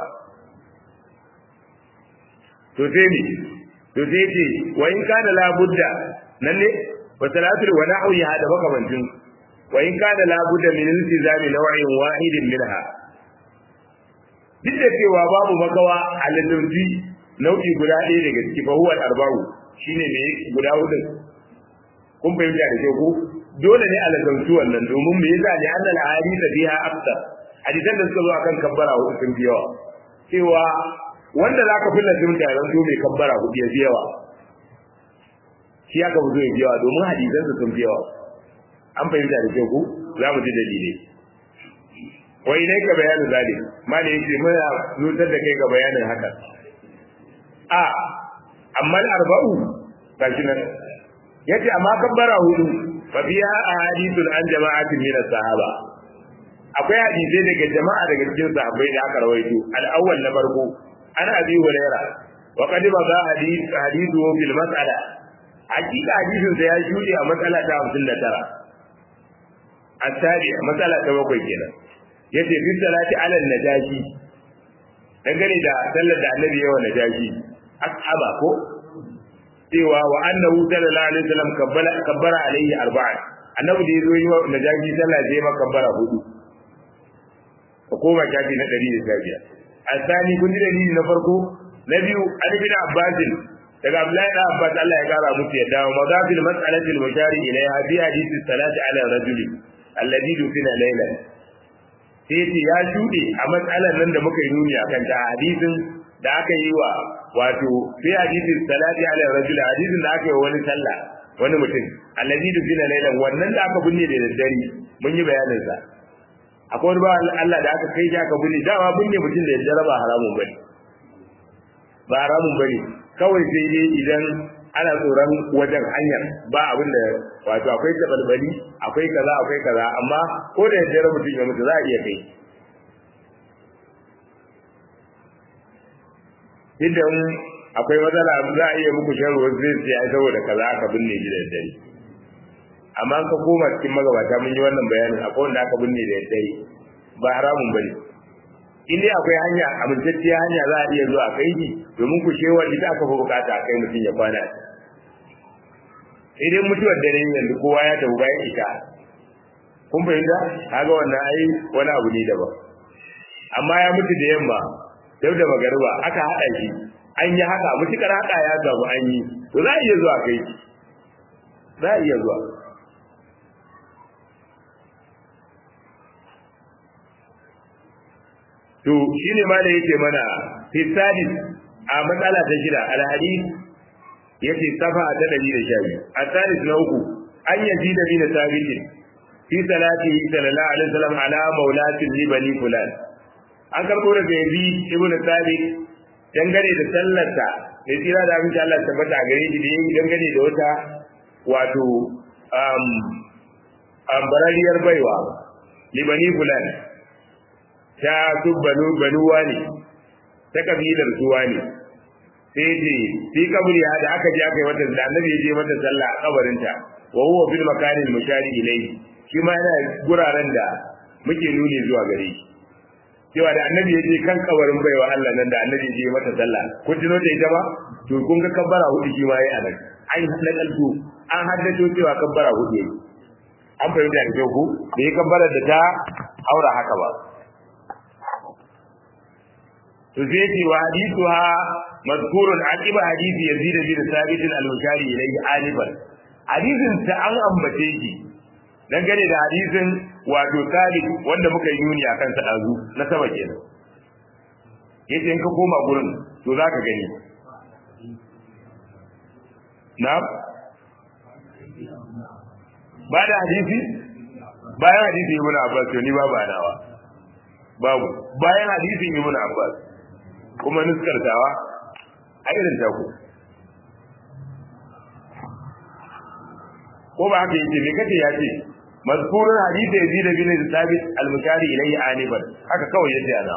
to sai ne to sai ce wa in kana la budda nan ne wa salatul wa nahwi hada makamantin wa in kana la budda min iltizami naw'in wahidin minha duk da cewa babu makawa a lalurji nau'i guda ɗaya daga ciki fa huwa arba'u shine ne guda hudu kun fahimta da kyau ko dole ne a lazantu wannan domin me yasa ne annal hadisa fiha akthar hadisan da suka zo akan kabbara hudu sun fi yawa cewa wanda zaka fi lazimta ya zanto mai kabbara hudu ya fi yawa shi aka fi zo ya fi yawa domin hadisan su sun fi yawa an fahimta da kyau ko za mu ji dalilai wai ne ka bayanin zalim mali yake muna nutar da kai ga bayanin haka a amma arba'u gashi nan yace amma kabbara hudu fa biya ahadithun an jama'atin min sahaba akwai hadisi daga jama'a daga cikin sahabbai da aka rawaito al-awwal na farko ana abi hurairah wa qad baza hadith hadithu fil mas'ala hakika hadisin sa ya shudi a matsala ta 59 at-tari matsala ta bakwai kenan yace fi salati ala najashi dangane da sallar da annabi yawa najashi ashaba ko cewa wa annahu sallallahu alaihi wasallam kabbara kabbara alaihi arba'a annabi da yazo yi wa najashi sallah zai ma kabbara hudu ko koma shafi na 115 asani kun ji dalili na farko na biyu an bin abbas daga abdullahi da abbas Allah ya kara musu yadda wa madafil mas'alati al-mushari ilayha bi hadith salati ala rajuli alladhi dufina laylan sai ce ya shuɗe a matsalar nan da muka yi nuni a kan ta hadisin da aka yi wa wato sai hadisin salati ala rajul hadisin da aka yi wa wani sallah wani mutum allazi dubina lailan wannan da aka binne da daddare mun yi bayanin sa akwai wani bawan Allah da aka kai shi aka binne dama binne mutum da daddare ba haramun bane ba haramun bane kawai sai dai idan ana tsoron wajen hanyar ba abin da wato akwai tabalbali akwai kaza akwai kaza amma ko da yadda mutum ya mutu za a iya kai idan akwai matsala za a iya muku shan ruwan zai ce ai saboda kaza aka binne shi da dare amma an ka koma cikin magabata mun yi wannan bayanin akwai wanda aka binne da dare ba haramun bane in dai akwai hanya amintacciya hanya za a iya zuwa a kai shi domin ku shewa ita aka fi bukata a kai mutum ya kwana sai dai mutuwar dare yanzu kowa ya tafi bayan ita kun fahimta kaga wannan ai wani abu ne daban amma ya mutu da yamma dau da magariba aka haɗa shi an yi haka mutukar haka ya gabu an yi to za a iya zuwa kai za a iya zuwa to shine ma da yake mana fi sadis a matsala ta shida alhadis yace safa ta dari da shabi a sadis na uku an yaji da bin sabitin fi salati sallallahu alaihi wasallam ala maulatin li bani fulan an karbo daga yazi ibn sabit dangane da sallarta da tsira da abin Allah tabbata a gare shi da yayi dangane da wata wato um ambarariyar baiwa li bani fulan ta su banu banuwa ne ta kabilar suwa ne sai ce fi kaburi da aka je aka yi mata da annabi ya je mata sallah a kabarinta wa huwa fil makanil mushari ilayhi shi ma yana guraren da muke nuni zuwa gare shi cewa da annabi ya je kan kabarin baiwa Allah nan da annabi ya je mata sallah kun tuno ta ita ba to kun ga kabbara hudu shi ma yayi anan an nakalto an haddace cewa kabbara hudu yayi an fahimta da ku da ya kabbara da ta haura haka ba to sai ce wa hadithuha mazkurun aqiba hadisi yazid bin sabit al-mushari ilayhi alifan hadisin ta an ambace shi dangane da hadisin wato sabit wanda muka yi nuni akan sa dazu na sama kenan yace in ka koma gurin to zaka gani na ba da hadisi bayan hadisi ibn abbas to ni babu anawa babu bayan hadisin ibn abbas kuma nuskartawa a irin taku ko ba haka yake me kace ya ce mazkurun hadisi yazid bin sabit al-mukari ilayhi aniban haka kawai yace ana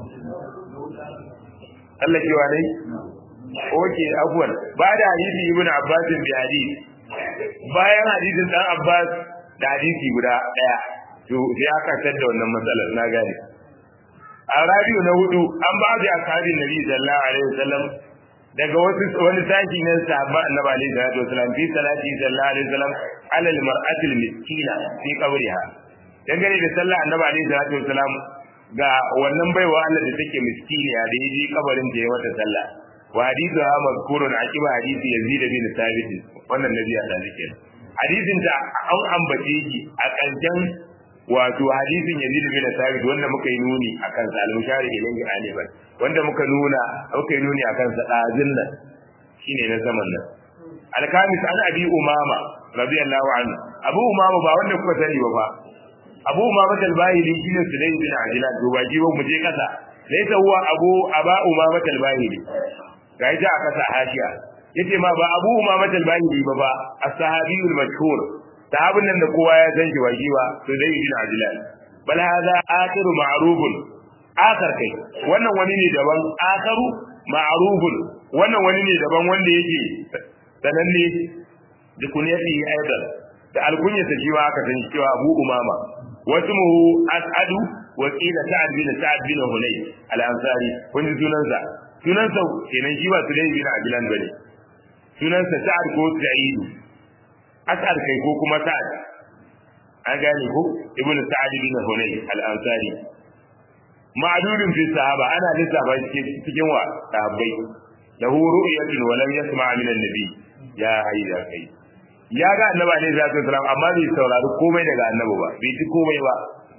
Allah ke wa dai oke afwan ba da hadisi ibn abbas bi hadisi bayan hadisin dan abbas da hadisi guda daya to sai aka tada wannan matsalar na gane a rabiu na hudu an ba da ashabin nabi sallallahu alaihi wasallam daga wasu wani sashi na sahaba annabi alaihi salatu wasallam fi salati sallallahu alaihi wasallam ala almar'atil miskina fi qabriha dangane da sallah annabi alaihi salatu wasallam ga wannan baiwa Allah da take miskiniya da yaji kabarin da ya mata sallah wa hadithu ha mazkurun aqiba hadisi yazid bin thabit wannan nabi ya da zike hadisin da an ambace shi a kanjan wato hadisin Yazid bin Thabit wanda muka yi nuni akan sa al-mushari ilayhi aliban wanda muka nuna muka yi nuni akan sa dazin nan shine na zaman nan al-kamis an abi umama radiyallahu anhu abu umama ba wanda kuka sani ba ba abu umama al-bahili shine sulaym bin ajlan to ba ji ba mu je kasa laysa huwa abu aba umama al-bahili ga ita aka sa hashiya yace ma ba abu umama al-bahili ba ba as-sahabiyul mashhur sahabin nan da kowa ya san shi baki ba to dai ibn ajlan bal hada akhiru ma'rufun akhar kai wannan wani ne daban akharu ma'rufun wannan wani ne daban wanda yake sananne da kunyati aidan da alkunyata shi ma aka san cewa abu umama wasmuhu as'adu wa qila sa'ad bin sa'ad bin hulay al-ansari kun ji sunansa sunansa kenan shi ba sulay bin ajlan bane sunansa sa'ad ko sa'id as'ad kai ko kuma sa'ad an gane ko ibnu sa'ad bin hunay al-ansari ma'dudun fi sahaba ana lissafa cikin wa sahabbai lahu ru'yatun wa lam yasma' min an-nabi ya haida kai ya ga annabi alaihi salatu wasalam amma bai saurari komai daga annabi ba bai ji komai ba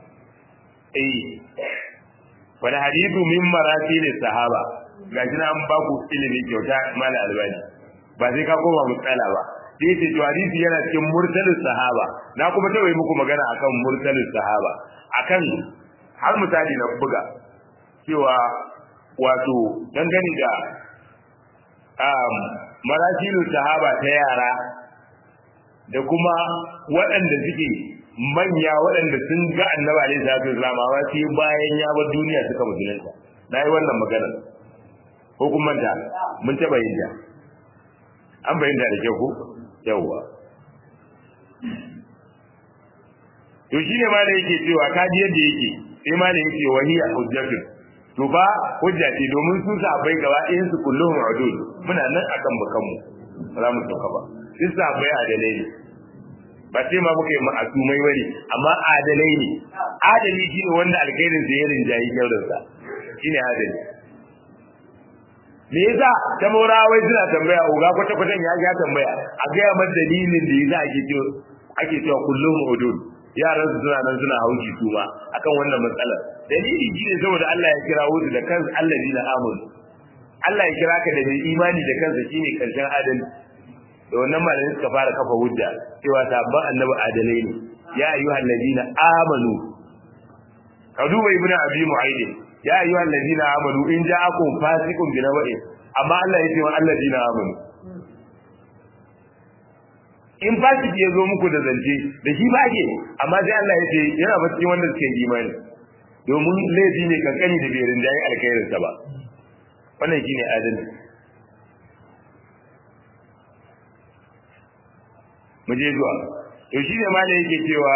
eh wani hadithu min marasil sahaba gashi na an ba ku ilimi kyauta mala albani ba sai ka koma mutsala ba sai ce to hadisi yana cikin mursalin sahaba na kuma tawaye muku magana akan mursalin sahaba akan har misali na buga cewa wato dangane da marasilu sahaba ta yara da kuma waɗanda suke manya waɗanda sun ga annabi alaihi salatu wasallam amma sai bayan ya bar duniya suka musulunta na yi wannan magana ko kun manta mun taɓa yin ta an bayyana da kyau ko yawwa to shi ne ma da yake cewa kaji yadda yake sai ma da yake wahiya hujjatun to ba hujja ce domin su sahabbai gaba ɗayan su kulluhum udud muna nan akan bakanmu ba za mu sauka ba duk sahabbai adalai ne ba sai ma muka yi ma'asumai bane amma adalai ne adali shine wanda alkhairin sa ya rinjayi kyaurin sa shine adali me yasa ta maura wai suna tambaya uga kwata kwatan ya ga tambaya a ga ma dalilin da yasa ake cewa ake cewa kullum udud yaran su suna nan suna hauki su ma akan wannan matsalar dalili shine saboda Allah ya kira wuzu da kansa allazina amanu Allah ya kira ka da mai imani da kansa shine karshen adalci da wannan malamin suka fara kafa hujja cewa sabban annabi adalai ne ya ayyuhal ladina amanu ka duba ibnu abi mu'ayd ya ayyuhal ladina amanu in ja'akum fasiqun bi nawa'in amma Allah ya ce wa alladina amanu in fasiki ya zo muku da zance da shi ba ke amma sai Allah ya ce yana ba cikin wanda suke imani domin laifi ne kankani da bai rinjaye alkhairinsa ba wannan shine adalci mu je zuwa to shi ne malai yake cewa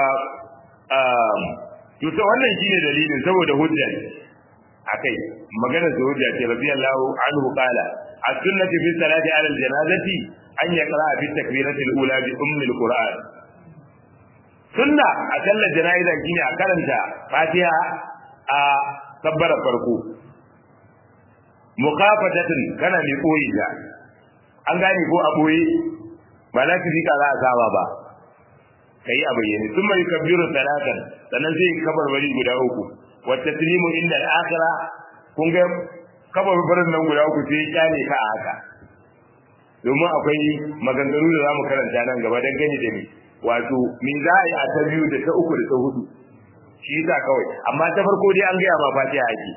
to to wannan shine dalilin saboda hujja akai magana da hujja ce radiyallahu anhu qala as-sunnatu fi salati ala al-janazati an yaqra fi takbirati al-ula bi ummi al-qur'an sunna a sallar jana'iza shine a karanta fatiha a kabbara farko muqafatatin kana mai koyi da an gane ko a boye ba za su fika za a saba ba ka yi a bayyane sun mai kabiru talatan sannan zai kabar bari guda uku wata tilimu inda al'akira kun ga kabar barin nan guda uku sai kyale ka a haka domin akwai maganganu da za mu karanta nan gaba don gani da ni wato me za a yi a ta biyu da ta uku da ta hudu shi yasa kawai amma ta farko dai an gaya ma fatiha ake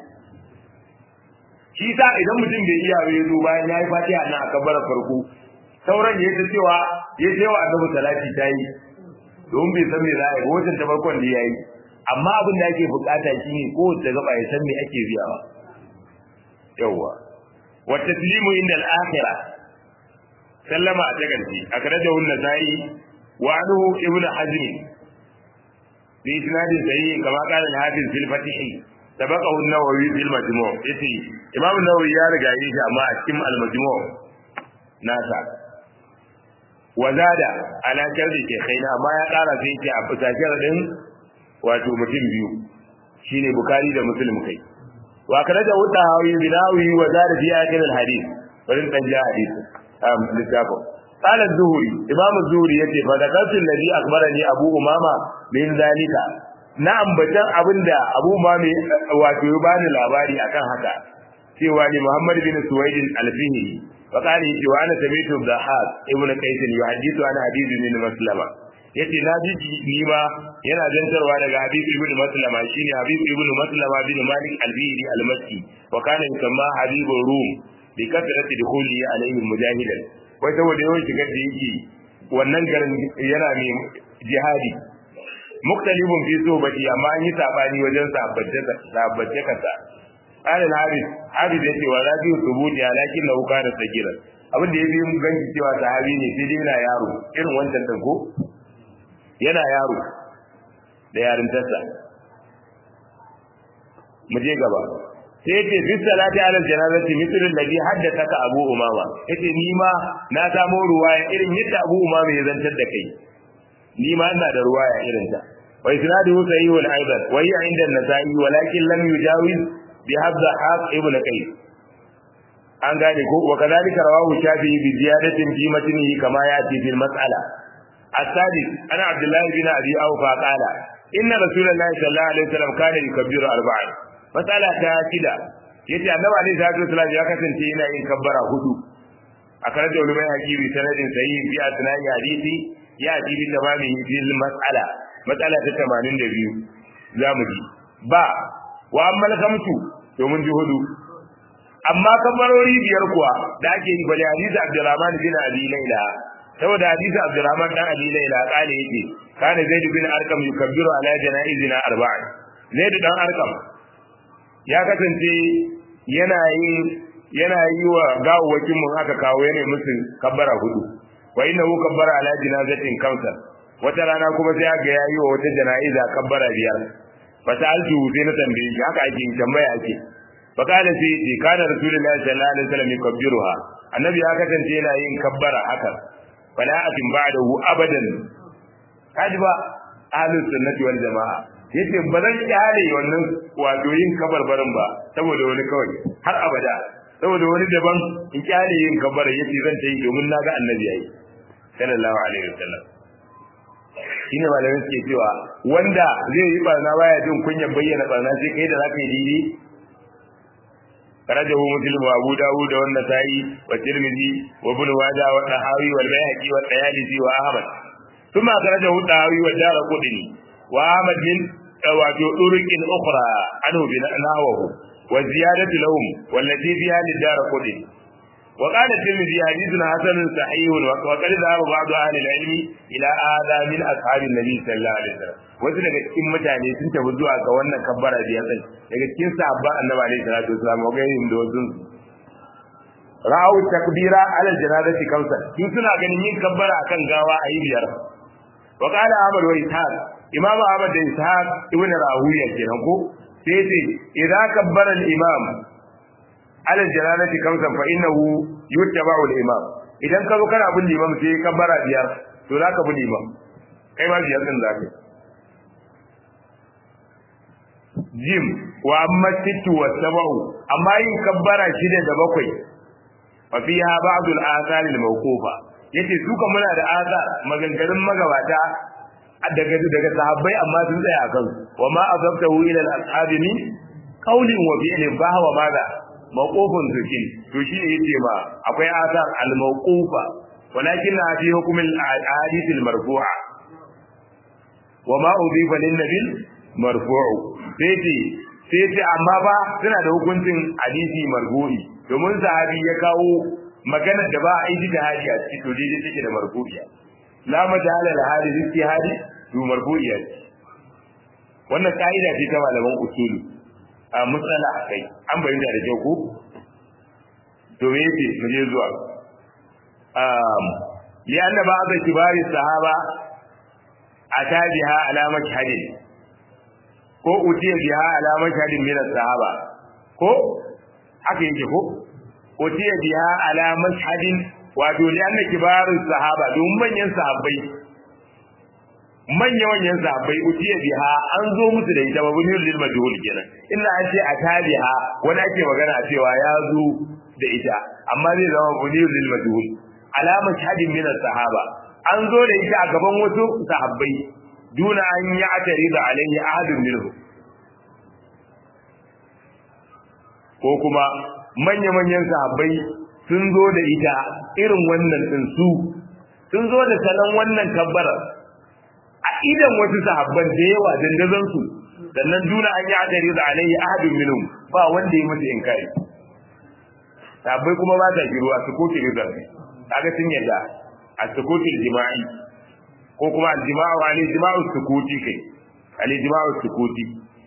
shi yasa idan mutum bai iya bai zo bayan ya yi fatiha nan a kabbara farko sauran ya ta cewa ya ce wa annabi salati ta yi don bai san me za a yi wajen ta farkon da ya yi amma abin da ake bukata shi ne ko da gaba ya san me ake biyawa yawwa wa taslimu inda al-akhirah sallama a tagarci akhrajahu an-nasai wa anhu ibnu hazm bi isnadin sahih kama qala al-hafiz fil fatih sabaqahu an-nawawi fil majmu' yace imam an-nawawi ya riga yi shi amma a cikin al-majmu' nasa wazada ala sharri ke khaina amma ya kara sai ce a fitajar din wato mutum biyu shine bukari da muslim kai wa kana da wuta hawi binawi wazada fi akhir al hadith barin dan ja hadith am littafin قال الزهري امام الزهري yace fa zakartu alladhi akhbarani abu umama min zalika na ambatan abinda abu umama wato ya bani labari akan haka cewa ni muhammad bin suwaid al-fihri وقال يجي وانا سمعت الضحاك ابن قيس يحدث عن حديث بن مسلمة yace na ji ni ma yana zantarwa daga Habib ibn Maslama shine Habib ibn Maslama bin Malik al-Bihri al-Makki wa kana yusamma Habib Rum bi kasrati dukhuli alayhi mujahidan wai saboda yawan shigar da yake wannan garin yana mai jihadi muktalibun fi sobati amma an yi sabani wajen sabbace sabbace kasa قال الحارث حارث yace wa rabi thubuti lakin lahu kana sagira abin da yafi mun ganci cewa sahabi ne sai dai yana yaro irin wancan din ko yana yaro da yarin tasa mu je gaba sai yace fi salati ala janazati mithlu alladhi haddathaka abu umama yace ni ma na samo ruwaya irin yadda abu umama ya zantar da kai ni ma ina da ruwaya irin ta wa isnaduhu sahihun aidan wa hiya inda an-nasa'i walakin lam yujawiz بهذا حق ابن قيس an gane ko wa kadhalika rawahu shafi'i bi ziyadatin fi matnihi kama yati fil mas'ala as-sadis ana abdullah bin abi awfa qala inna rasulullahi sallallahu alaihi wasallam kana yukabbiru arba'an mas'ala ta shida yace annabi alaihi salatu wasallam ya kasance yana yin kabbara hudu a karar da ulumai hakimi sanadin sahih fi asna'i hadisi ya ji bi tamamihi fil mas'ala mas'ala ta 82 zamu ji ba wa amma kamtu to mun ji hudu amma kabarori biyar kuwa da ake yi bali hadisi Abdurrahman bin Abi Layla saboda hadisi Abdurrahman dan Abi Layla kale yake kana Zaid bin Arqam yukabbiru ala janaizina arba'a Zaid dan Arqam ya kasance yana yin yana yi wa gawawwakin mun aka kawo yana musu kabbara hudu wa inna hu kabbara ala janazatin kamsa wata rana kuma sai aka yayi wa wata janaiza kabbara biyar fa sa'altu sai na tambaye shi haka ake tambaya ake fa kana sai ce kana rasulullahi sallallahu alaihi wasallam yukabbiruha annabi ya kasance yana yin kabbara haka fala atin ba'dahu abadan kaji ba ahlus sunnati wal jamaa yace ba zan kyale wannan wato yin kabarbarin ba saboda wani kawai har abada saboda wani daban in kyale yin kabbara yace zan ta yi domin naga annabi yayi sallallahu alaihi wasallam shine malamin suke cewa wanda zai yi barna baya jin kunyar bayyana barna sai kai da zaka yi didi karajahu muslim wa abu dawud da wannan sa'i wa tirmidhi wa ibn majah wa tahawi wal bayhaqi wa tayalisi wa ahmad thumma karajahu tahawi wa darqutni wa ahmad min wato turuqin ukhra anhu bi nahwahu wa ziyadatu lahum wallati fiha lidarqutni وقال الترمذي حديث حسن صحيح وقد ذهب بعض اهل العلم الى هذا من اصحاب النبي صلى الله عليه وسلم wasu daga cikin mutane sun tafi zuwa ga wannan kabbara da ya tsani daga cikin sahabba annabi alaihi salatu wasallam wa gairihim da wasu ra'u takbira ala janazati kamsa sun suna ganin yin kabbara akan gawa a yi biyar wa qala ahmad wa ishaq imam ahmad da ishaq ibn rawiya kenan ko sai ce idza kabbara al-imam ala jalalati kamsan fa innahu yuttaba'u al-imam idan ka zo kana bin limam sai ka bara biyar to zaka bi limam kai ma biyar din zaka jim wa amma sittu wa sab'u amma yin kabbara shida da bakwai fa fiha ba'd al-athar al-mawqufa yace su kan muna da azar maganganun magabata daga daga sahabbai amma sun tsaya a kansu wa ma azabtahu ila al-ashabi min qawlin wa fi'lin fa huwa madha mawqufun zukin to shi ne yace ma akwai asar al-mawqufa walakin na fi hukm al-ahadith al-marfu'a wa ma udifa lin nabi marfu'u sai ce sai ce amma ba suna da hukuncin hadisi marfu'i domin sahabi ya kawo maganar da ba a yi da hadi a cikin to dai take da marfu'iya la majala al-hadith istihadi to marfu'iya wannan kaida ce ta malaman usuli a matsala a kai an bayyana da kyau ko to me yake mu je zuwa um li anna ba'd kibari sahaba atabiha ala mashhadin ko utiya biha ala mashhadin min sahaba ko haka yake ko utiya biha ala mashhadin wato li anna kibarin sahaba don manyan sahabbai manya manyan sahabbai utiya biha an zo musu da ita babu ne lil majhul kenan illa an ce atabiha wani ake magana cewa ya zo da ita amma zai zama bunir lil majhul alama shahidin min sahaba an zo da ita a gaban wasu sahabbai duna an yi atari da alaihi ahadun minhu ko kuma manya manyan sahabbai sun zo da ita irin wannan din su sun zo da salon wannan kabbarar a idan wasu sahabban da yawa dandazon su sannan duna an yi adari da alayhi ahadun minhum ba wanda ya musu inkari sahabbai kuma ba ta giruwa su ko kiri zarfi kaga sun yadda a sukuti jima'i ko kuma al-jima'u alayhi jima'u sukuti kai alayhi jima'u sukuti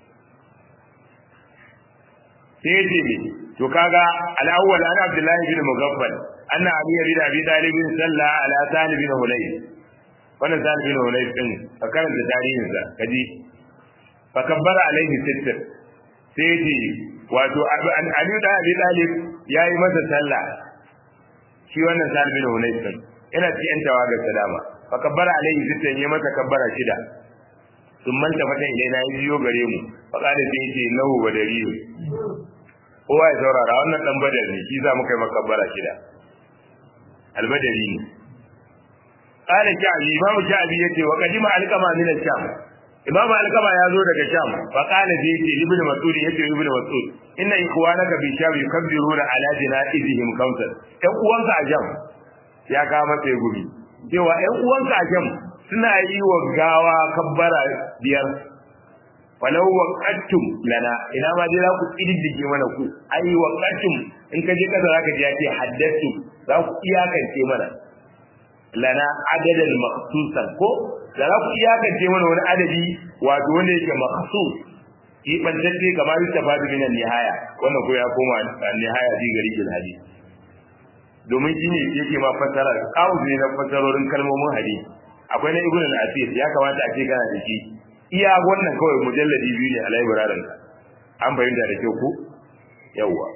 sai ce ne to kaga al-awwal ana abdullahi bin mughaffal anna ali bin abi talib salla ala talib bin hulayl wannan talib bin hulayl din ka karanta tarihin sa kaji fa kabbara alaihi sittin sai ce wato ali da abi talib yayi masa sallah shi wannan talib bin hulayl din ina ci yan tawagar salama fa kabbara alaihi sittin ya masa kabbara shida sun manta fatan ilaina ya biyo gare mu fa kada sai ce nahu badariyu kowa ya saurara wannan dan badar ne shi za mu kai makabbara shida albadari ne qala sha'bi imamu sha'bi yace wa qadima alqama min al-sham imamu alqama ya zo daga sham fa qala bi yace ibnu mas'ud yace ibnu mas'ud inna ikhwanaka bi sham yukabbiruna ala janaizihim kamsan ɗan uwanka a sham ya ka masa gumi cewa ɗan uwanka a sham suna yi wa gawa kabbara biyar falau waqattum lana ina ma dai za ku kididdige mana ku ai waqattum in ka je kasa zaka ji ya ce haddathu za ku iyakance mana lana adadan maqsusan ko da za ku iyakance mana wani adadi wato wanda yake maqsus yi bantacce kamar yustafadu min nihaya wannan ko ya koma nihaya ji gari bil hadith domin shi ne yake ma fassara kawo ne na fassarorin kalmomin hadisi akwai na ibn al-asir ya kamata a ce kana da shi iya wannan kawai mujalladi biyu ne a library an bayyana da kyau ku yawwa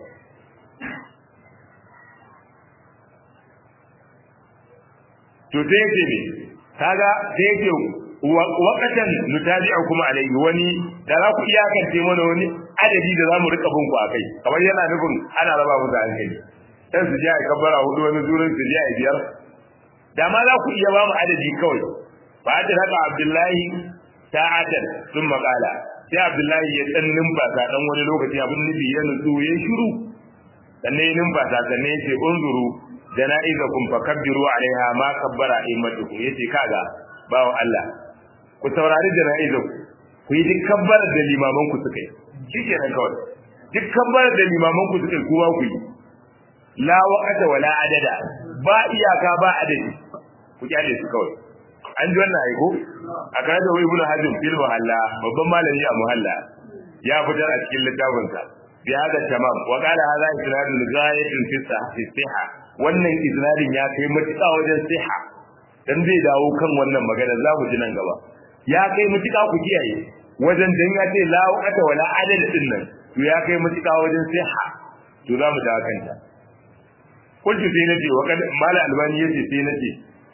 to sai yake ne kaga sai yake wakatan nutabi'u kuma alaihi wani da za ku iyakance mana wani adadi da za mu rika bin ku akai kamar yana nufin ana raba mu da hankali dan su ji a kabbara hudu wani zurin su ji a biyar da ma za ku iya ba mu adadi kawai ba da haka abdullahi ta'atan sun makala sai abdullahi ya dan numfasa dan wani lokaci abin nufi ya nutsu ya shiru sannan ya numfasa sannan ya ce unzuru jana'izakum fakabbiru alaiha ma kabbara immatukum yace kaga bawo Allah ku saurari jana'izaku ku yi duk kabbar da limaman ku suka yi shikenan kawai duk kabbar da limaman ku suka yi kuma ku yi la waqata wala adada ba iyaka ba adadi ku kyale su kawai an ji wannan aiko a kana da ibnu hazm fil muhalla babban malami a muhalla ya fitar a cikin littafin sa bi hada tamam wa qala hadha isnadun ghayatun fi sihha wannan isnadin ya kai matuƙa wajen siha dan zai dawo kan wannan magana za mu ji nan gaba ya kai matuƙa ku kiyaye wajen dan ya ce la waqata wala adada din nan to ya kai matuƙa wajen siha to za mu dawo kanta kullu sai nace wa kad mala albani yace sai nace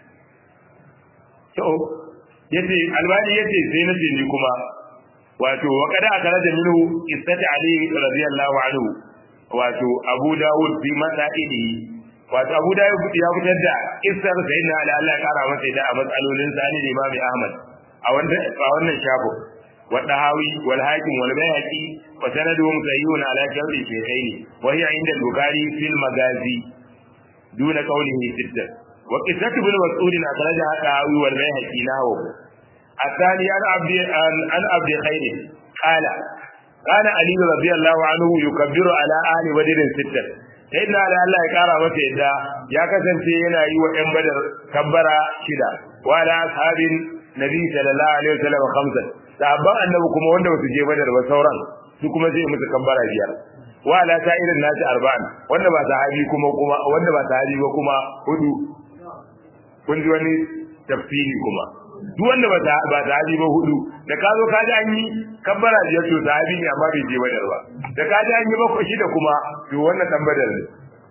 to yace albani yace sai nace ni kuma wato wa kada akaraja minhu qissat ali radiyallahu anhu wato abu dawud fi masaili wato abu dawud ya fitar da qissar sayyidina ali Allah ya kara masa da a matsalolin sani da imam ahmad a wannan a wannan shafin wa dahawi wal hakim wal bayhaqi wa sanaduhum sahihun ala shawri shaykhaini wa hiya inda al-bukhari fil magazi duna qawlihi sittah وقصة ابن مسعود أخرجها الطحاوي والبيهقي له الثاني عن عبد عن عبد خير قال كان علي رضي الله عنه يكبر على آل بدر ستة سيدنا علي الله يقرا masa yadda ya kasance yana yi wa ɗan badar kabbara shida wa ala ashabin nabi sallallahu alaihi wasallam khamsan sahabban annabi kuma wanda ba su je badar ba sauran su kuma zai musu kabbara biyar wa ala sa'irin nasi arba'an wanda ba sahabi kuma kuma wanda ba sahabi ba kuma hudu kun ji wani tafsiri kuma duk wanda ba ba sahabi ba hudu da ka zo ka ji an yi kabbara biyar to sahabi ne amma bai je badar ba da ka ji an yi bakwai shida kuma to wannan dan badar ne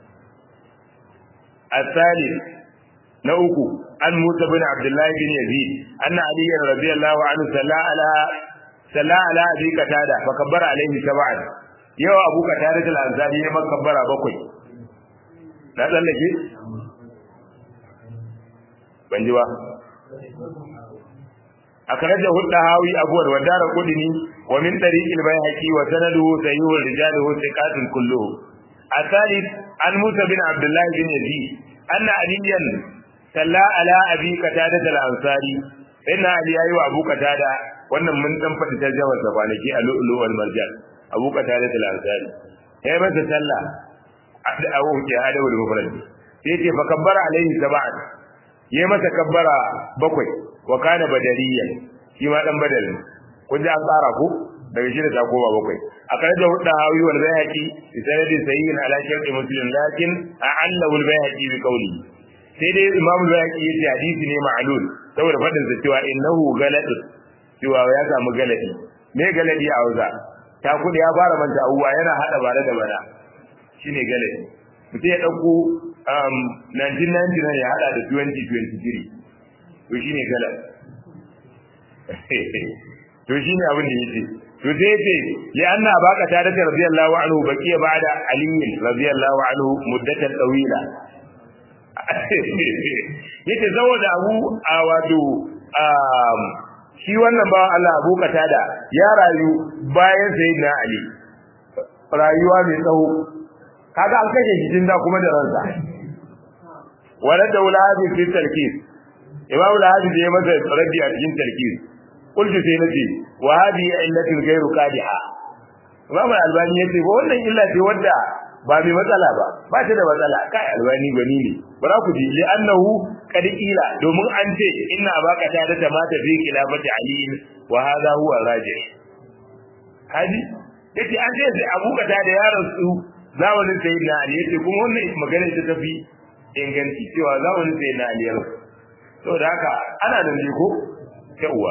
الثالث نوكو عن موسى بن عبد الله بن يزيد أن علي رضي الله عنه صلى على صلى على أبي قتادة فكبر عليه سبعا يو أبو قتادة الأنصاري ما كبر بكوي لا تلقي ban ji ba akhraja huddahawi abwar wa dara qudni wa min tariq al-bayhaqi wa sanaduhu sayyid rijaluhu thiqatun kulluhu الثالث عن موسى بن عبد الله بن يزيد أن عليا صلى على أبي قتادة الأنصاري إن علي أيوة أبو قتادة wannan mun dan faɗi tarjamar sa kwanaki a lu'lu wal marjan Abu Qatada al-Ansari ya masa sallah a wuce adabu da mufrad sai ce fa kabbara alaihi sab'an ya masa kabbara bakwai wa kana badariyan shi ma dan badal kun ji an tsara ku daga shi da ta koma bakwai a kare da hudda hawi wal bayhaqi bi sanadin sayyin ala shartu muslim lakin a'allahu al bayhaqi bi qawli sai dai imam al bayhaqi yace hadisi ne ma'lul saboda fadin sa cewa innahu galat cewa ya samu galadi me galadi a hausa ta kudi ya fara manta abuwa yana hada bare da bara shine galadi mutum ya dauko um 1999 ya hada da 2023 to shine galadi to shine abin da yake to sai yace li anna baka ta da radiyallahu anhu baqiya ba'da ali radiyallahu anhu muddatan tawila yace saboda abu a wato shi wannan bawan Allah Abu Qatada ya rayu bayan sayyidina Ali rayuwa mai tsawo kaga an kashe shi tunda kuma da ransa wala da wulabi fi talkis imam al-hadi ya masa raddi a cikin talkis qultu sai nace wa hadi illatin ghairu qadiha imam al-albani yace ba wannan illa ce wadda ba mai matsala ba ba ta da matsala kai albani gani ne ba za ku ji li annahu qad qila domin an ce inna baka ta da mata fi khilafati ali wa hadha huwa rajih hadi yace an ce abu kata da yaron su zamanin sayyidina ali yace kuma wannan magana ta tafi inganci cewa zamanin sayyidina ali yaro saboda haka ana nan ne ko yawa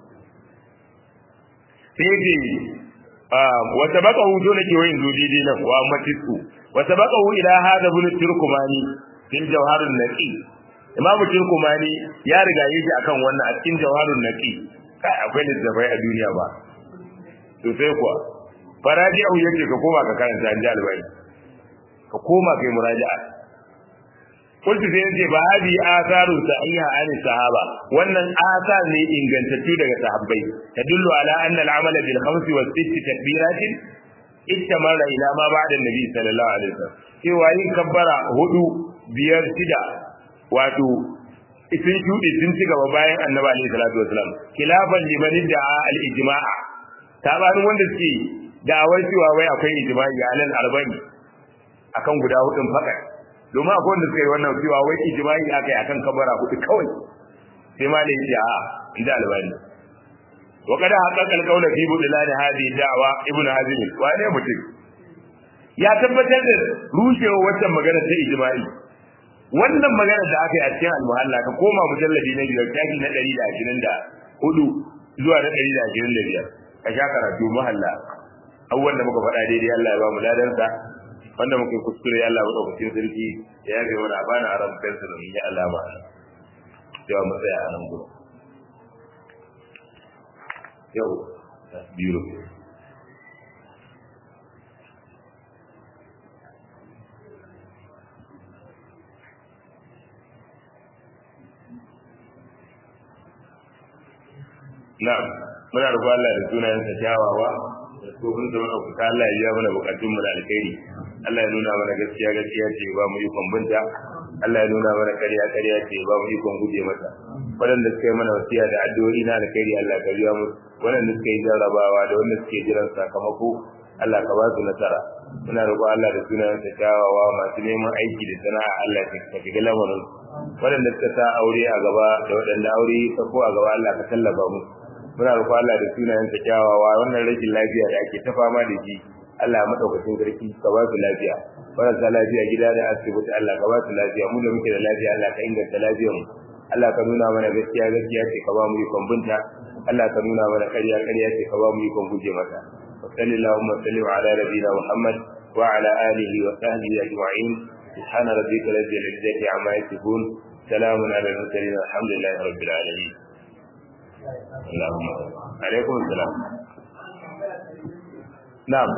sai ce wa sabaqahu dole ke wayin zo daidai nan wa matisu wa sabaqahu ila hada bin turkumani fil jawharun naqi imamu turkumani ya riga yake akan wannan a cikin jawharun naqi kai akwai littafai a duniya ba to sai kuwa faraji'u yake ka koma ka karanta an ji albai ka koma kai muraja'a kullu sai yace ba hadi asaru sahiha an sahaba wannan asar ne ingantattu daga sahabbai tadullu ala anna al-amala bil khamsi was sitti takbiratin istamara ila ma ba'da nabi sallallahu alaihi wasallam cewa yin kabbara hudu biyar shida wato sun shuɗe sun ci gaba bayan annabi alaihi salatu wasallam khilafan liman da'a al-ijma'a tabarin wanda suke da'awar cewa wai akwai ijma'i alal arba'in akan guda hudun fakat domin akwai wanda suka yi wannan cewa wai ijma'i aka yi akan kabara hudu kawai sai ma ne ya a inda albani wa kada haqqaqa al-qawla fi budlan hadhihi da'wa ibnu hazim wa ne mutum ya tabbatar da rushewa wannan magana ta ijma'i wannan magana da aka yi a cikin al-muhalla ka koma mujalladi na biyar tafi na 124 zuwa na 125 ka sha karatu muhalla abubuwan da muka faɗa daidai Allah ya ba mu ladansa wanda muka yi kuskure Allah ya ɗaukacin sarki ya yafe mana bana aram kansa da yi alama yawa mu tsaya a nan gudu yau biro na'am muna roƙon Allah da sunayensa kyawawa da tsohon da muka fita Allah ya biya mana bukatun mu da alkhairi Allah ya nuna mana gaskiya gaskiya ce ba mu ikon binta Allah ya nuna mana ƙarya ƙarya ce ba mu ikon guje mata waɗanda suka yi mana wasiya da addu'o'i na alkhairi Allah ka biya musu waɗanda suka yi jarrabawa da wanda suke jiran sakamako Allah ka ba su nasara muna roƙon Allah da sunayensa kyawawa masu neman aiki da sana'a Allah ka shiga lamarin waɗanda suka sa aure a gaba da waɗanda aure ta ko a gaba Allah ka tallafa musu muna roƙo Allah da sunayen sa kyawawa wannan rashin lafiya da ake ta fama da shi Allah ya madaukakin sarki ka ba su lafiya marasa lafiya gida da asibiti Allah ka ba su lafiya mu da muke da lafiya Allah ka inganta lafiyar mu Allah ka nuna mana gaskiya gaskiya ce ka ba mu ikon binta Allah ka nuna mana ƙarya ƙarya ce ka ba mu ikon guje mata wa sallallahu wa sallim ala nabiyina Muhammad wa ala alihi wa sahbihi ajma'in سبحان ربك رب العزة عما يصفون سلام على المرسلين الحمد لله رب العالمين اللهم عليكم السلام نعم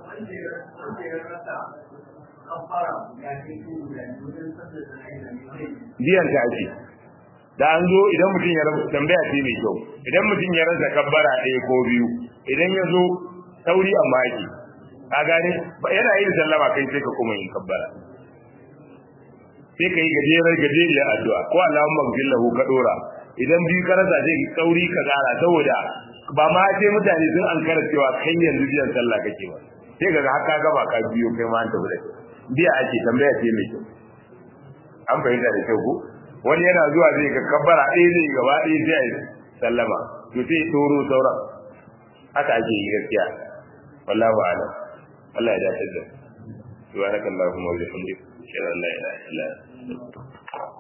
biyan ta ake da an zo idan mutum ya rasa tambaya ce mai kyau idan mutum ya rasa kabbara ɗaya ko biyu idan ya zo sauri amma ake ka gane yana yin sallama kai sai ka kuma yin kabbara sai ka yi gajerar gajeriyar addu'a ko Allahumma gfir lahu ka dora idan biyu ka rasa sai sauri ka kara saboda ba ma sai mutane sun an kara cewa kai yanzu biyan sallah kake ba sai kaga haka gaba ka biyo kai ma an tafi da biya ake tambaya ce mai kyau an fahimta da kyau ko wani yana zuwa zai ga kabbara ɗaya zai gaba ɗaya sai a yi sallama to sai toro sauran haka ake yi gaskiya wallahu a'lam Allah ya dace da subhanakallahumma wa bihamdika ashhadu an la ilaha illa anta